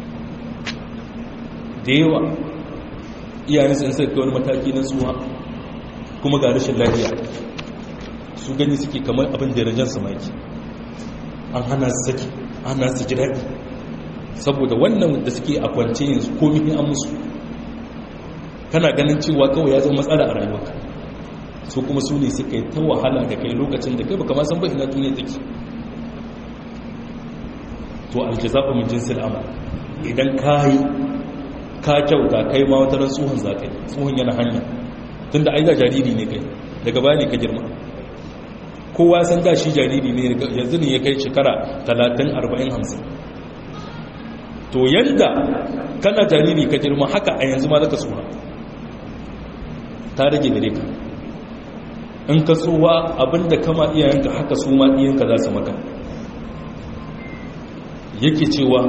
da yawa iyayen sun sai wani mataki na tsuwa kuma ga rashin lafiya su gani suke kamar abin da rajan su maki an hana su saki an hana su ji daɗi saboda wannan da suke a kwance yanzu komi an musu kana ganin cewa kawai ya zama matsala a rayuwarka su kuma su ne suka yi ta wahala da kai lokacin da kai baka ma san ba ina duniya take to aljaza'u min jinsil amal idan kai ka kyauta kai ma wata ran tsohon zakai tsohon yana hanya tunda ai da jariri ne kai daga baya ne ka girma kowa san da shi jariri ne yanzu ne ya kai shekara 30 40 50 to yanda kana jariri ka girma haka a yanzu ma zaka tsuha ta rage gare ka in ka tsuwa abinda kama iyayenka haka su ma iyayenka za su maka yake cewa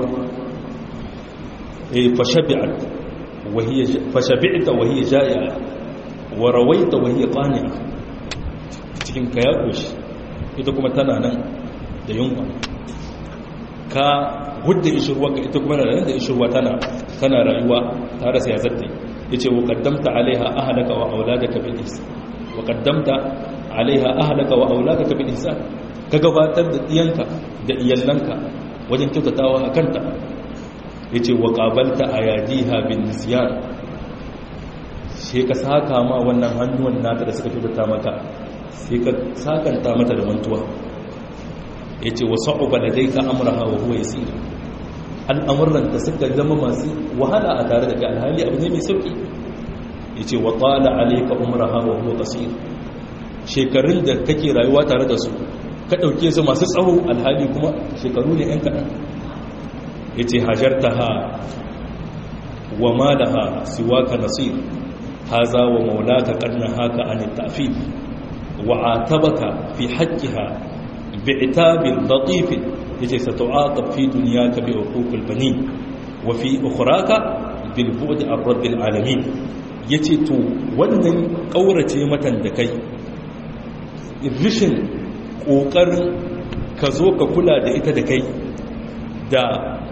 eh fashabi'at wa hiya fashabi'ta wa hiya ja'i'a wa rawaita wa hiya qani'a cikin ka ya koshi ita kuma tana nan da yunwa ka gudda ishirwa ka ita kuma nan da ishirwa tana tana rayuwa tare sai ya zatta yace wa qaddamta alaiha ahlaka wa auladaka bil ihsan wa qaddamta alaiha ahlaka wa auladaka bil ihsan ka gabatar da diyanka da iyallanka wajen kyautatawa a kanta yace wa qabalta ayadiha bin nisyan sai ka saka ma wannan hannuwan nata da suka kyautata maka sai ka sakanta mata da mantuwa yace wa sa'uba ladayka amraha wa huwa yasir al'amuran da suka zama masu wahala a tare da kai alhali abu ne mai sauki yace wa tala alayka umraha wa huwa qasir shekarun da kake rayuwa tare da su ka dauke su masu tsawo alhali kuma shekaru ne yan kadan yace hajartaha wa malaha siwaka nasir haza wa maulaka qad nahaka an at-ta'fif wa atabaka fi haqqiha bi'tabin latif yace satu'aqab fi dunyaka bi uquqil banin wa fi ukhraka bil bu'd ar-rabb al-alamin yace to wannan kaurace matan da kai rishin kokarin ka zo ka kula da ita da kai da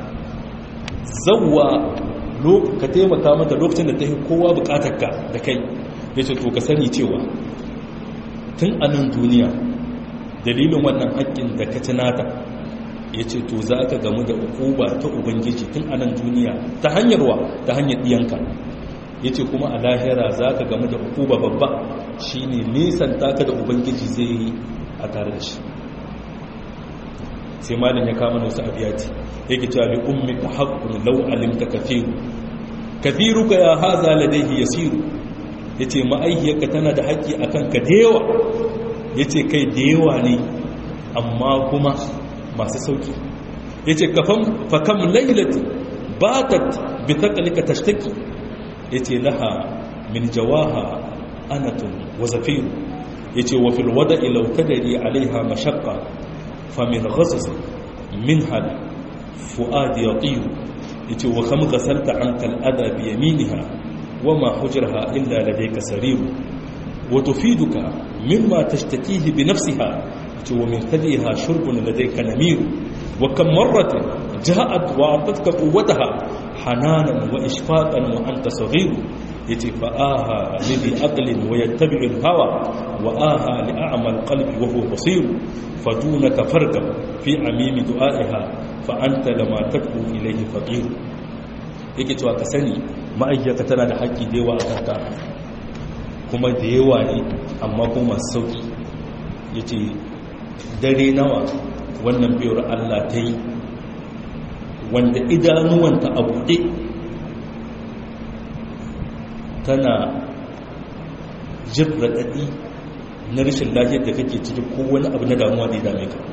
zawwa ka taimaka mata lokacin da ta yi kowa bukatarka da kai ya ce to ka sani cewa tun a nan duniya dalilin wannan haƙƙin da ka tunata ya ce to za ka gamu da ukuba ta ubangiji tun a nan duniya ta hanyar wa ta hanyar ɗiyanka ya ce kuma a lahira za ka gamu da ukuba babba shi ne nisan taka da ubangiji zai yi a tare da shi sai malin ya kama wasu abiyati yake cewa li ummika haqqun law alimta kathiru kathiruka ya haza ladayhi yasiru yace ma'aihiyarka tana da haƙƙi akan ka da yawa yace kai da yawa ne amma kuma masu sauki yace kafam fa kam laylati batat bi taqlika tashtaki yace laha min jawaha anatun wa zafir yace wa fil wada'i law tadri alaiha mashaqqa fa min ghasas minha fuad yatir yace wa kam ghasalta anka al-adha bi yaminha wama hujraha illa ladayka sarir wa tufiduka mimma tashtakihi bi nafsiha ce wa min kadiha shurbun ladayka namiru wa kam marratin ja'at wa atatka quwwataha hananan wa ishfaqan wa anta saghir yace fa aha li aqlin wa yattabi'u al-hawa wa aha li a'mal qalbi wa huwa basir fadunaka farqab fi amimi du'aiha fa anta lama tad'u ilayhi faqir yake cewa ka sani ma'aikata tana da haƙƙi da yawa a kanka kuma da yawa ne amma kuma masu sauƙi ya ce dare nawa wannan biyar allah ta yi wanda idanuwanta a buɗe tana jin raɗaɗi na rashin lafiyar da kake ciki ko wani abu na damuwa da ya dame ka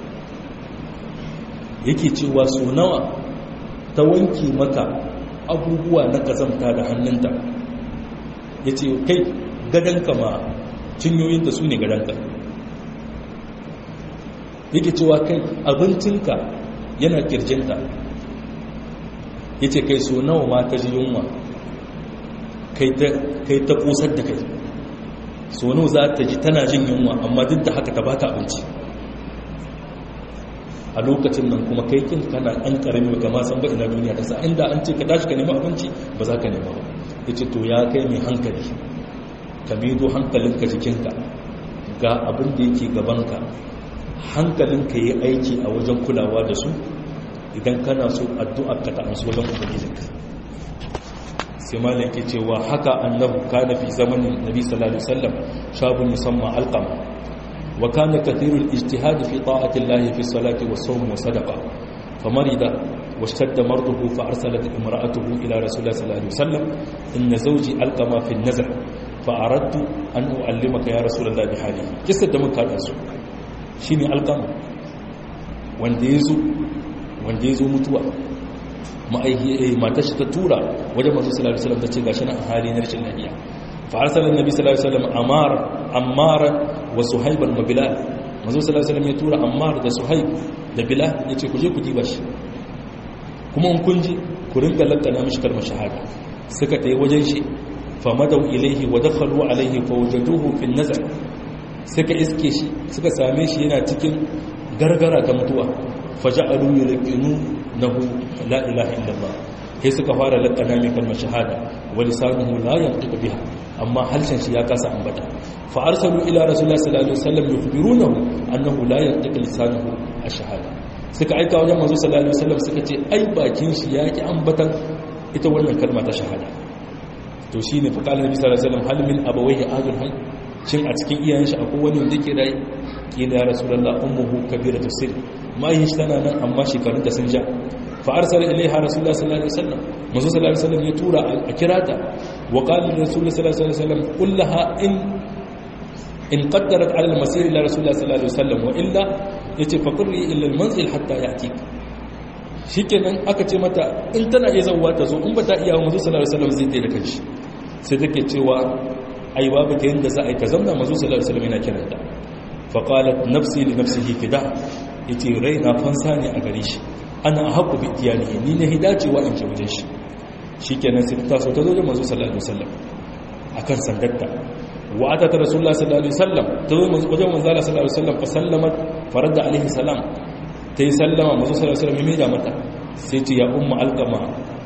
yake cewa so nawa ta wanke maka abubuwa na kazamta da hannunta ya ce kai gadonka ma cinyoyinta su ne gadonka yake cewa kai abincinka yana kirjinta ya ce kai so nawa ma ta ji yunwa kai ta kusar da kai so nawa za ta ji tana jin yunwa amma duk da haka ta ba ta abinci a lokacin nan kuma kai kin kana ɗan ƙarami ba kama san ba ina duniya ta sa inda an ce ka tashi ka nemi abinci ba za ka nema ba ya ce to ya kai mai hankali ka mido hankalinka jikinka ga abin da yake gabanka hankalinka yi aiki a wajen kulawa da su idan kana so addu'ar ka ta amsu wajen ubangijinka sai malam ke cewa haka annabu kana fi zamanin nabi sallallahu alaihi wasallam shabun musamman alqama وكان كثير الاجتهاد في طاعة الله في الصلاة والصوم وصدقة فمرض واشتد مرضه فأرسلت امرأته إلى رسول الله صلى الله عليه وسلم إن زوجي ألقم في النزع فأردت أن أعلمك يا رسول الله بحاله قصة دمك هذا شيني ألقم وانديزو وانديزو متوى ما تشتتورا وجمع صلى الله عليه وسلم تتشيغا شنا أهالي نرش الله فأرسل النبي صلى الله عليه وسلم أمار أمار وسهيبا وبلال manzo sallallahu alaihi wasallam ya tura Ammar da Suhaib da Bilal yace ku je ku diba shi kuma in kun ji ku rinka lantana mishi kalmar shahada suka tayi wajen shi fa madaw ilayhi wa dakhalu alayhi fa wajaduhu fi an-nazar suka iske shi suka same shi yana cikin gargara ta mutuwa faja'alu yulqinu nahu la ilaha illallah sai suka fara lakana mai kalmar shahada wa lisanuhu la yantiqu biha amma halshen shi ya kasa ambata fa arsalu ila rasulullahi sallallahu alaihi wasallam yukhbirunahu annahu la yantiqu lisanuhu ash-shahada suka aika wajen manzo sallallahu alaihi wasallam suka ce ai bakin shi ya ki ambatan ita wannan kalma ta shahada to shine fa qala nabi sallallahu alaihi wasallam hal min abawayhi ahadun hay shin a cikin iyayen shi akwai wani wanda yake rai kila ya rasulullah ummuhu kabiratu sir mai shi tana nan amma shekarunta sun ja فارسل اليها رسول الله صلى الله عليه وسلم منذ صلى الله عليه وسلم يتورا اكراتا وقال للرسول صلى الله عليه وسلم قل لها ان ان قدرت على المسير الى رسول الله صلى الله عليه وسلم والا yace faqri illa almanzil hatta yatik shikenan aka ce mata in tana iya zawwa ta zo in ba ta iya manzo sallallahu alaihi wasallam zai tayi da kanshi sai take cewa ai babu ta yanda za a yi ta zamna manzo sallallahu alaihi wasallam yana kiranta fa qalat nafsi li nafsihi kida yace raina fansa ne a gare shi ana haku bi iyalihi ni ne hidacewa in ce wajen shi shikenan sai ta so ta zo da manzo sallallahu alaihi wasallam akan sandarta wa ata ta rasulullah sallallahu alaihi wasallam ta zo manzo wajen manzo sallallahu alaihi wasallam fa sallamat farada alaihi salam ta yi sallama manzo sallallahu alaihi wasallam ya mata sai ce ya umma alqama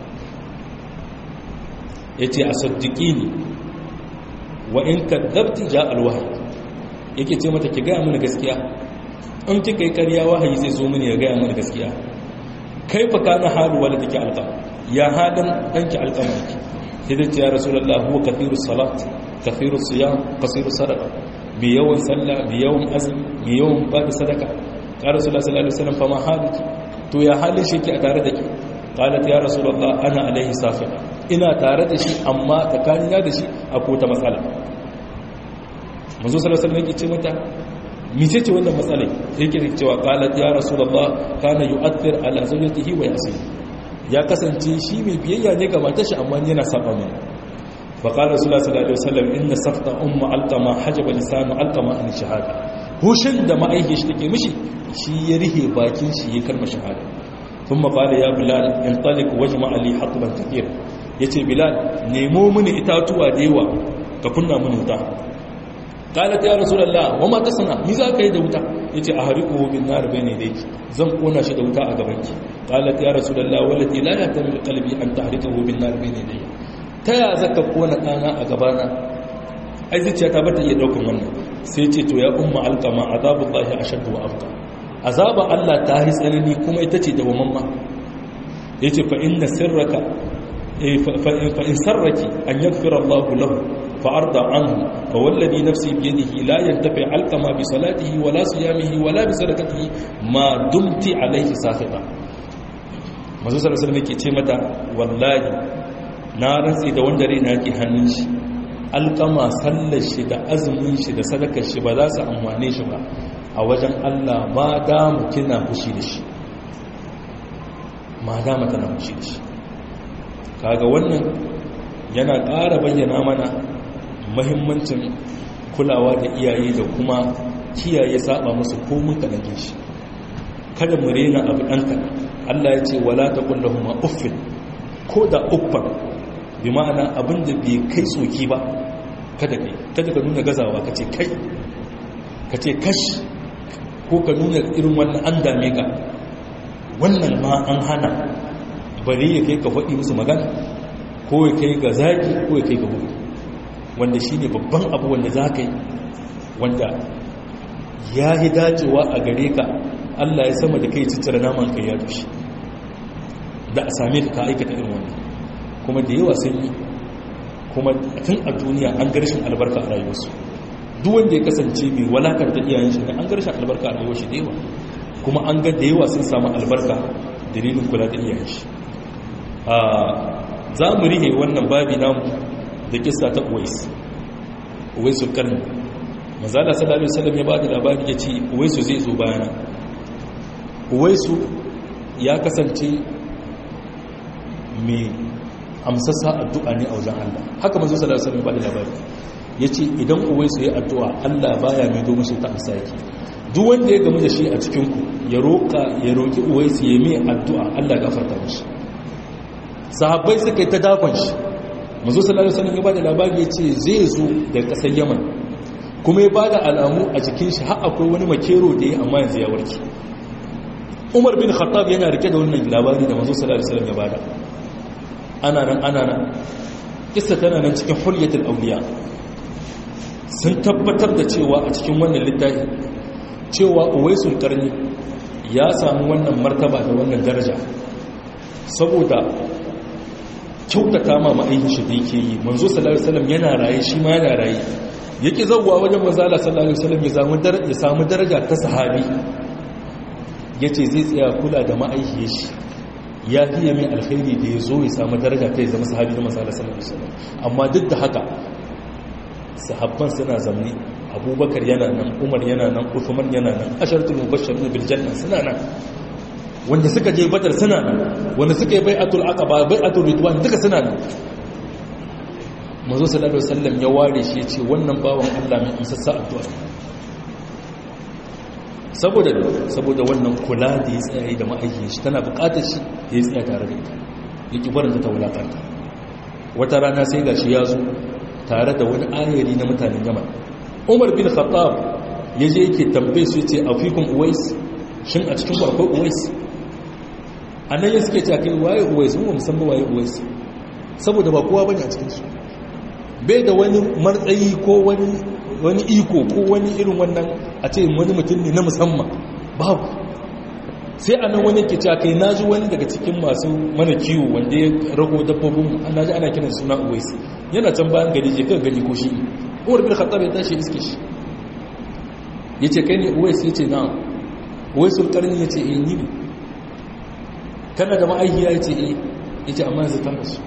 yace asaddiqini wa in kadzabti ja alwahyi yake ce mata ki ga mana gaskiya in kika yi ƙarya wahayi zai zo mini ya ga mana gaskiya kaifa kana halu waladiki alqama ya hadan danki alqama yake sai da ce ya rasulullah huwa kathiru salat kathiru siyam qasiru sadaqa bi yawan sallah bi yawan azmi bi yawan bada sadaka ya rasulullah sallallahu alaihi wasallam fama haliki to ya halin shi ke a tare da ke qalat ya rasulullah ana alaihi safiya ina tare da shi amma tsakanina da shi akwai ta matsala manzo sallallahu alaihi wasallam yake ce mata mice ce wannan matsalai yake cewa qalat ya rasulullah kana yu'athir ala zawjatihi wa yasir ya kasance shi mai biyayya ne ga matar shi amma yana saba mai fa qala rasulullah sallallahu alaihi wasallam inna safta umma alqama hajaba lisanu alqama an shahada hushin da ma'aihi shi take mishi shi ya rihe bakin shi ya karma shahada thumma qala ya bilal intaliq wajma li hatban kathir yace bilal nemo mini itatuwa da yawa ka kunna mini wuta qalat ya rasulullah wa ma tasna mi za ka yi da wuta yace a hariquhu bin nar bayna yadayki zan kona shi da wuta a gabanki qalat ya rasulullah wallati la yatamil qalbi an tahriqahu bin nar bayna yadayya ta ya zaka kona dana a gabana ai zuciya ta bata iya daukan wannan sai ce to ya umma alqama azabullahi ashaddu wa abqa azaba Allah ta yi tsanani kuma ita ce dawamamma yace fa inna sirraka fa in sarraki an yaghfira Allah lahu fa arda anhu fa wallazi nafsi bi yadihi la yantafi alqama bi salatihi wala siyamihi wala bi sadaqatihi ma dumti alayhi sakhita manzo sallallahu alaihi wasallam yake ce mata wallahi na rantsi da wanda raina yake hannun shi alƙama sallar shi da azumin shi da sadakar shi ba za su amfane shi ba a wajen Allah ma damu kina fushi da shi ma dama tana fushi da shi kaga wannan yana ƙara bayyana mana mahimmancin kulawa da iyaye da kuma kiyaye saba musu komun kanake shi kada mu rena abu ɗanka Allah ya ce wala ta kullahuma uffin ko da uffan bi ma'ana abin da bai kai soki ba kada kai kada ka nuna gazawa ka ce kai ka ce kash ko ka nuna irin wannan an dame ka wannan ma an hana bari ya kai ka faɗi musu magana ko ya kai ga zaki ko ya kai ga buku wanda shi ne babban abu wanda za ka yi wanda ya yi dacewa a gare ka allah ya sama da kai ciccire naman kai ya tushe da a same ka ka aikata irin wannan kuma da yawa sun yi kuma tun a duniya an garshin albarka a rayuwarsu duk wanda ya kasance mai walakar da iyayen shi ne an garshin albarka a rayuwar shi da yawa kuma an ga da yawa sun samu albarka dalilin kula da iyayen shi za mu rihe wannan babi namu da kisa ta uwais uwaisu karni mazala sallallahu alaihi wasallam ya ba da labari ya ce uwaisu zai zo bayana uwaisu ya kasance mai amsassa addu'a ne a wajen Allah haka manzo sallallahu alaihi wasallam ba da labari yace idan uwaisu ya addu'a Allah baya mai do mishi ta amsa yake duk wanda ya gamu da shi a cikin ku ya roka ya roki uwaisu ya mai addu'a Allah ya gafarta mishi sahabbai suka yi ta dakon shi manzo sallallahu alaihi wasallam ya ba da labari yace zai zo da kasar Yaman kuma ya bada alamu a jikin shi har akwai wani makero da ya amma yanzu ya warke Umar bin Khattab yana rike da wannan labari da manzo sallallahu alaihi wasallam ya bada ana nan ana nan kissa tana nan cikin hulyatul auliya sun tabbatar da cewa a cikin wannan littafi cewa uwaisul karni ya samu wannan martaba da wannan daraja saboda kyautata ma ma'aikin shi da yake yi manzo sallallahu alaihi wasallam yana raye shi ma yana raye yake zawwa wajen manzo Allah sallallahu alaihi wasallam ya samu daraja ya samu daraja ta sahabi yace zai tsaya kula da ma'aikin shi ya fiye mai alkhairi da ya zo ya samu daraja ta ya zama sahabi da masala sallallahu alaihi wasallam amma duk da haka sahabban suna zamni abubakar yana nan umar yana nan uthman yana nan asharatul mubashshirun bil janna suna nan wanda suka je badar suna nan wanda suka yi bai'atul aqaba bai'atul ridwan duka suna nan manzo sallallahu alaihi wasallam ya ware shi ya ce wannan bawan Allah mai amsassa addu'a saboda saboda wannan kula da ya tsaye da ma'aikin shi tana bukatar shi ya tsaya tare da ita yake barin ta wulakanta wata rana sai gashi ya zo tare da wani ayari na mutanen yaman umar bin khattab ya je yake tambaye su yace afikum uwais shin a cikin akwai uwais anan ya suke cewa kai waye uwais mun musamman waye uwais saboda ba kowa bane a cikin su bai da wani martsayi ko wani wani iko ko wani irin wannan a ce wani mutum ne na musamman babu sai a nan wani ke cewa kai na ji wani daga cikin masu mana kiwo wanda ya rago dabbobin na ji ana kiran suna uwais yana can bayan gari je kan gani ko shi ne umar bin khattab ya tashi iske shi ya ce kai ne uwais ya ce na uwaisul karni ya ce eh ni ne kana da ma'aikiya ya ce eh ya ce amma yanzu ta rasu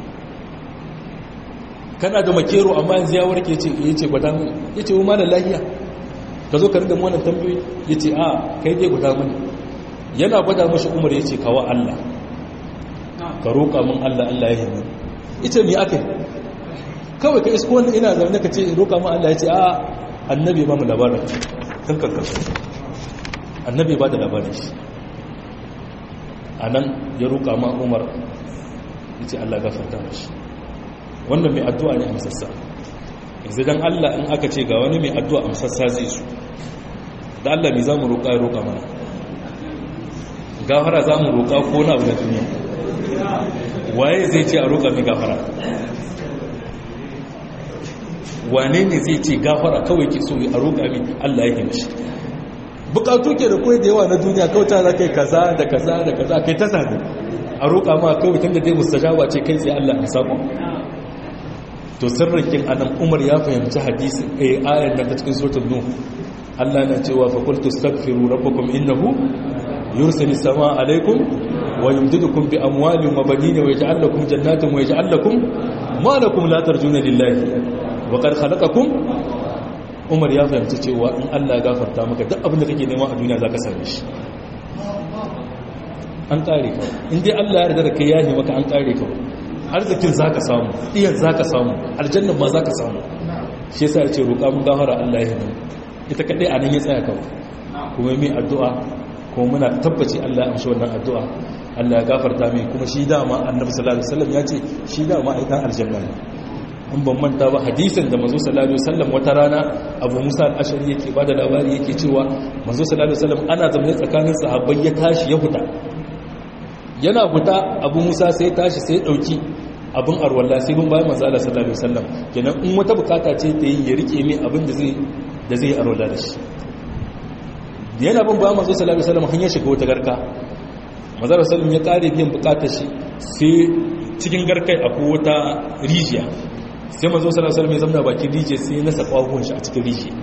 kana da makero amma yanzu ya warke ce ya ce gwada mini ya ce ma da lahiya ka zo ka rinda mu wannan tambayoyi ya ce a kai dai gwada mini yana gwada mashi umar ya ce kawa Allah ka roƙa min Allah Allah ya himmani ita mi aka yi kawai ka isko wani ina zaune ka ce roƙa min Allah ya ce a annabi ba mu labarin kan kankan annabi ba da labarin shi a nan ya roƙa ma umar ya ce Allah gafarta mashi wannan mai addu'a ne amsassa yanzu dan Allah in aka ce ga wani mai addu'a amsassa zai su da Allah mai za mu roƙa ya roƙa mana gafara za mu roƙa ko na abu na duniya waye zai ce a roƙa mai gafara wane ne zai ce gafara kawai ke so a roƙa mai Allah ya mishi bukatu ke da kawai da yawa na duniya kawai ta za kai kaza da kaza da kaza kai ta sami a roƙa ma kawai tun da dai mustajaba ce kai sai Allah ya sako to sirrin anan Umar ya fahimci hadisi eh ayar da ta cikin suratul nuh Allah na cewa fa qultu astaghfiru rabbakum innahu yursilu samaa alaykum wa yumdidukum bi amwalin wa banin wa yaj'al lakum jannatin wa yaj'al lakum ma lakum la tarjuna lillahi wa qad khalaqakum Umar ya fahimci cewa in Allah ya gafarta maka duk abin da kake nema a duniya zaka same shi an kare ka in dai Allah ya yarda da kai yahi maka an kare ka arzikin zaka samu iyan zaka samu aljannan ma zaka samu shi yasa ya ce roƙa mun gafara Allah ya yi ita kadai a nan ya tsaya kawai kuma mai addu'a kuma muna tabbaci Allah ya amshi wannan addu'a Allah ya gafarta mai kuma shi dama annabi sallallahu alaihi wasallam ya ce shi dama ai dan aljanna ne in ban manta ba hadisin da manzo sallallahu alaihi wasallam wata rana Abu Musa al-Ashari yake bada labari yake cewa manzo sallallahu alaihi wasallam ana zamanin tsakanin sahabbai ya tashi ya huta yana huta Abu Musa sai tashi sai dauki abin arwalla sai mun bayan manzo Allah sallallahu alaihi wasallam kenan in wata bukata ce ta yi ya rike mai abin da zai da zai arwalla da shi yana bin bayan manzo sallallahu alaihi wasallam hanyar shiga wata garka manzo sallallahu ya kare biyan bukatar shi sai cikin garkai akwai wata rijiya sai manzo sallallahu alaihi wasallam ya zama bakin rijiya sai ya nasa kwahuwan shi a cikin rijiya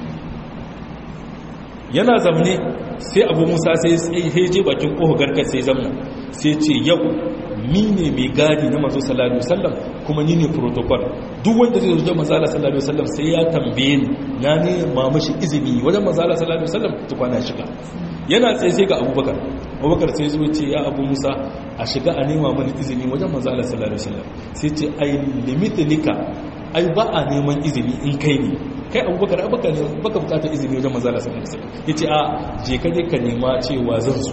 yana zamne sai abu musa sai ya je bakin kohon garkar sai zamna sai ce yau ni ne mai gadi na manzo sallallahu alaihi wasallam kuma ni ne protocol duk wanda zai zo manzo sallallahu alaihi wasallam sai ya tambaye ni na ne ma mashi izini wajen manzo sallallahu alaihi wasallam tukwana shiga yana tsaye sai ga abubakar abubakar sai zo ce ya abu musa a shiga a nema mani izini wajen manzo sallallahu alaihi wasallam sai ce ai limitlika ai ba a neman izini in kai ne kai abubakar abubakar ne baka bukatar izini wajen manzo sallallahu alaihi wasallam yace a je ka je ka nema cewa zan zo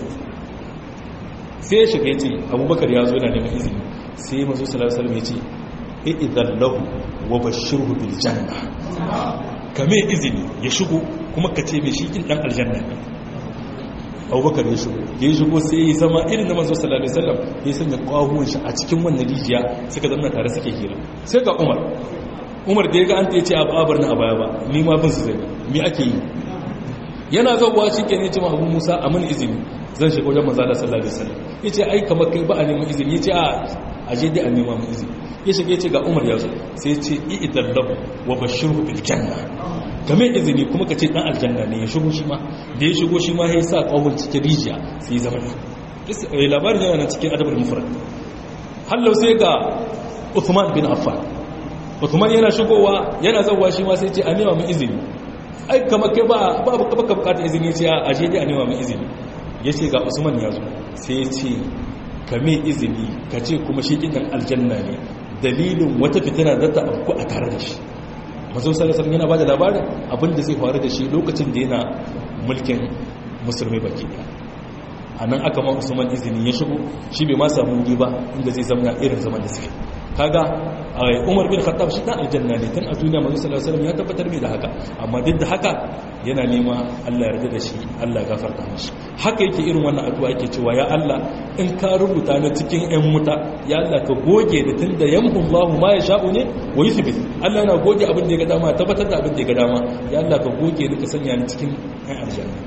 sai ya shiga ya ce abubakar ya zo na neman izini sai mazu salasalam ya ce idan lahu wa bashirhu bil janna kame izini ya shigo kuma ka ce mai shikin dan aljanna ne abubakar ya shigo ya shigo sai ya zama irin da mazu salasalam sallam ya sanya kwahuwan shi a cikin wannan rijiya suka zama tare suke hira sai ga umar umar da ya ga an ta ya ce a babar na a baya ba ni ma bin su zai mi ake yi yana zauwa shi ke ne ce ma abu musa a mini izini zan shiga wajen manzala sallallahu alaihi wasallam yace ai kamar kai ba a neman izini yace a aje dai a nema mu izini ya shiga yace ga Umar ya zo sai yace idan lahu wa bashirhu bil janna game izini kuma ka ce dan aljanna ne ya shigo shi ma da ya shigo shi ma ya sa kawun cikin rijiya sai zama ne labarin yana nan cikin adabul mufrad hallau sai ga Uthman bin Affan Uthman yana shigowa yana zawwa shi ma sai ce a nema mu izini ai kamar kai ba ba baka bukatar izini ce a aje dai a nema mu izini ya ce ga usman ya zo sai ya ce ka mai izini ka ce kuma shi kidan aljanna ne dalilin wata fitina da ta afku a tare da shi mazo salasar yana ba da labarin abinda zai faru da shi lokacin da yana mulkin musulmi baki daya a nan aka ma usman izini ya shigo shi bai ma samu wuri ba inda zai zama irin zaman da suke kaga umar bin khattab shi dan aljanna ne tun a duniya manzo sallallahu alaihi wasallam ya tabbatar mai da haka amma duk da haka yana nema Allah ya yarda da shi Allah ya gafarta mishi haka yake irin wannan addu'a yake cewa ya Allah in ka rubuta na cikin ƴan muta ya Allah ka goge da tunda yamhu Allahu ma yasha'u ne wa yuthbit Allah yana goge abin da ya ga dama tabbatar da abin da ya ga dama ya Allah ka goge ni ka sanya ni cikin ƴan aljanna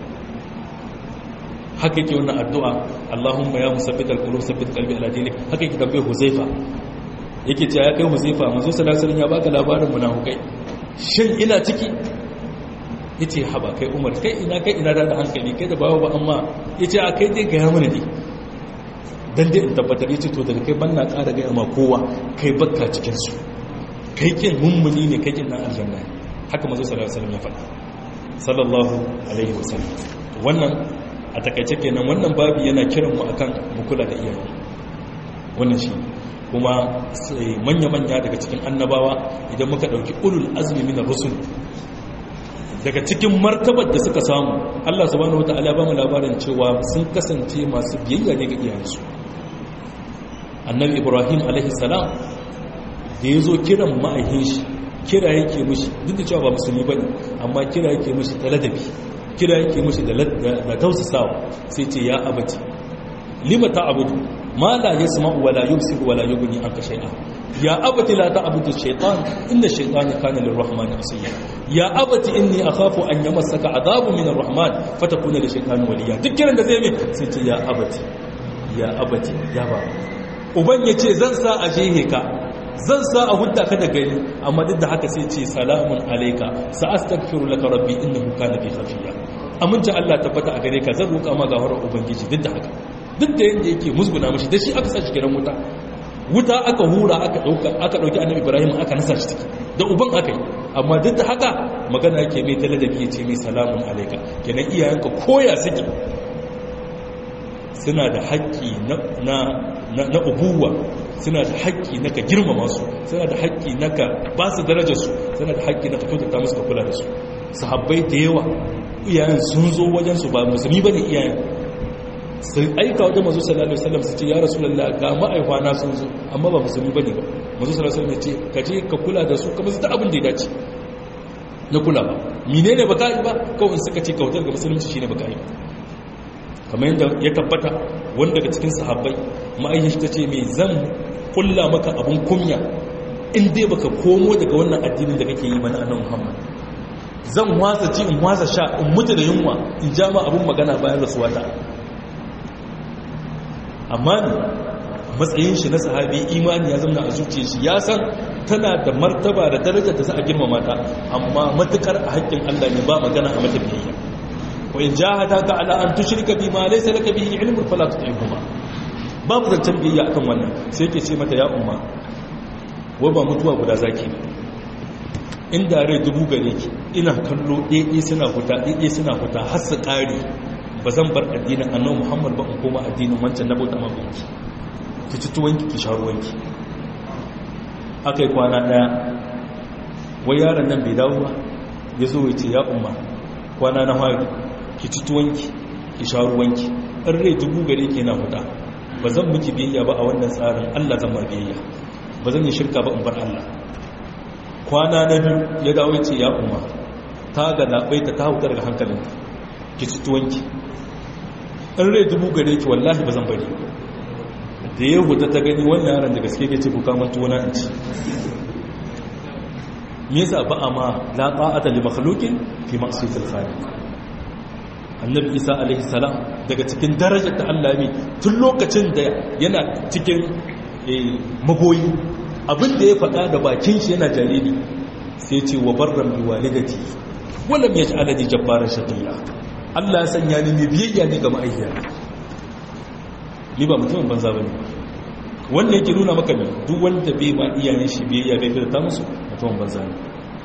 haka yake wannan addu'a Allahumma ya musabbit al-qulub sabbit qalbi ala dinik haka yake tambaye Huzaifa yake cewa ya kai Huzaifa manzo sallallahu alaihi wasallam ya baka labarin munafikai shin ina ciki yace haba kai Umar kai ina kai ina da hankali kai da bawo ba amma yace a kai dai ga ya mana dai dan dai in tabbatar yace to daga kai banna ƙara ga ma kowa kai bakka cikin su kai kin mummuni ne kai kin nan aljanna haka manzo sallallahu alaihi wasallam ya faɗa sallallahu alaihi wasallam wannan a takaice kenan wannan babi yana kiran mu akan mu kula da iyaye wannan shi kuma manya-manya daga cikin annabawa idan muka dauki ulul azmi min rusul daga cikin martabar da suka samu Allah subhanahu wataala ba mu labarin cewa sun kasance masu biyayya ne ga iyayensu annabi ibrahim alaihi salam da yazo kiran ma'aikin shi kira yake mushi duk da cewa ba musulmi bane amma kira yake mushi ta ladabi kira yake mushi da da tausasawa sai ce ya abati lima ta'budu ma la yasma'u wa la yubsiru wa la yughni anka shay'a ya abati la ta'budu ash-shaytan inna ash-shaytana kana lir-rahmani asiya ya abati inni akhafu an yamassaka adhabun min ar-rahman fatakuna lish-shaytani waliya duk kiran da zai mai sai ce ya abati ya abati ya ba uban yace zan sa a jehe ka zan sa a hudda ka da gari amma duk da haka sai ce salamun alayka sa astaghfiru laka rabbi innahu kana bi khafiya amince Allah tabbata a gare ka zan roƙa ma gafarar ubangiji duk da haka duk da yadda yake musguna mashi da shi aka sa shi gidan wuta wuta aka hura aka dauka aka dauki annabi ibrahim aka nasa shi ciki da uban aka yi amma duk da haka magana yake mai taladabi ya ce mai salamun alaika kenan iyayenka koya suke suna da haƙƙi na ubuwa suna da haƙƙi na ka girmama su suna da haƙƙi na ka ba su darajar su suna da haƙƙi na ka kyautata musu ka kula da su sahabbai da yawa iyayen sun zo wajen su ba musulmi bane iyayen sai aika wajen mazu sallallahu alaihi wasallam su ce ya rasulullah ga ma'aifa na sun zo amma ba musulmi bane ba mazu sallallahu alaihi wasallam ya ce ka je ka kula da su kamar su ta abin da ya dace na kula ba menene baka yi ba kawai suka ce kautar ga musulunci shine baka yi kamar yadda ya tabbata wanda daga cikin sahabbai ma'aikaci ta ce mai zan kulla maka abin kunya in dai baka komo daga wannan addinin da kake yi mana annabi Muhammad zan wasa ci in wasa sha in mutu da yunwa in ja ma abin magana bayan rasuwata amma ne matsayin shi na sahabi imani ya zama a zuciyar shi ya san tana da martaba da darajar da za a girmama ta amma matukar a haƙƙin Allah ne ba magana a mata biyayya wa in jahadaka ala an tushrika bima laysa laka bihi ilmun fala tuti'huma babu zancen biyayya akan wannan sai yake ce mata ya umma wa ba mutuwa guda zaki inda rai dubu gare ki ina kallo ɗaiɗai suna huta ɗaiɗai suna huta har su ƙari ba zan bar addinin annabi muhammad ba in koma addinin wancan na bauta mabanki ki ci tuwanki ki sha ruwanki aka yi kwana ɗaya wai yaron nan bai dawo ba ya zo ya ce ya umma kwana na hari ki ci tuwanki ki sha ruwanki ɗan rai dubu gare ke na huta ba zan miki biyayya ba a wannan tsarin allah zan ma biyayya ba zan yi shirka ba in bar allah kwana na biyu ya dawo ya ce ya umma ta ga labaita ta hauta daga hankalinta ki ci tuwanki ɗan rai dubu gare ki wallahi ba zan bari da ya huta ta gani wannan yaran da gaske ke ce ku kama tuwana in ci me yasa ba a ma la ta'ata li makhluqin fi ma'siyatil khaliq annabi isa alaihi salam daga cikin darajar da Allah ya tun lokacin da yana cikin magoyi abin da ya faɗa da bakin shi yana jariri sai ce wa barran bi walidati walam yaj'alani jabbaran shaqiya Allah ya sanya ni mai biyayya ne ga ma'aikiya ni ba mutumin banza bane wannan yake nuna maka ne duk wanda bai ma iyayen shi biyayya bai fita musu mutumin banza ne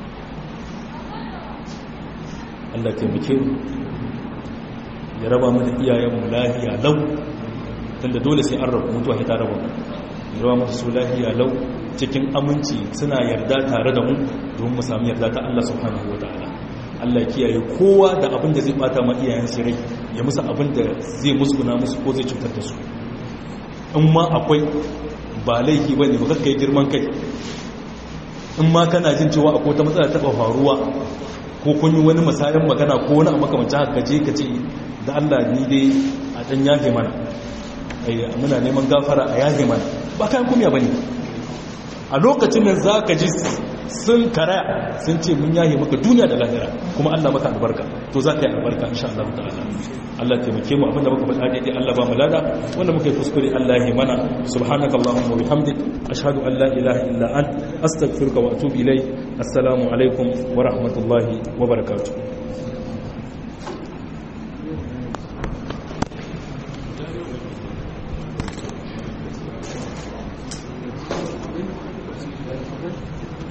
Allah ya taimake mu ya raba mu da iyayen mu lafiya lau tunda dole sai an rabu mutuwa ta raba mu ya raba mu su lafiya lau cikin aminci suna yarda tare da mu don mu samu yarda ta Allah subhanahu wataala Allah ya kiyaye kowa da abin da zai bata ma iyayen su rai ya musu abin da zai musguna musu ko zai cutar da su in ma akwai ba laifi ba ne ba kai girman kai in ma kana jin cewa akwai ta matsala taɓa faruwa ko kun yi wani masayan magana ko wani a makamancin haka je ka ce da Allah ni dai a ɗan yafe mana muna neman gafara a yafe mana ba kayan kumya ba ne a lokacin nan za ka ji sun karaya sun ce mun yahe maka duniya da lahira kuma Allah maka albarka to za ka yi albarka insha Allah ta'ala Allah taimake mu abinda muka faɗa daidai Allah ba mu lada wanda muka yi kuskure Allah ya mana subhanaka allahumma wa bihamdik ashhadu an la ilaha illa ant astaghfiruka wa atubu ilayk assalamu alaikum wa rahmatullahi wa barakatuh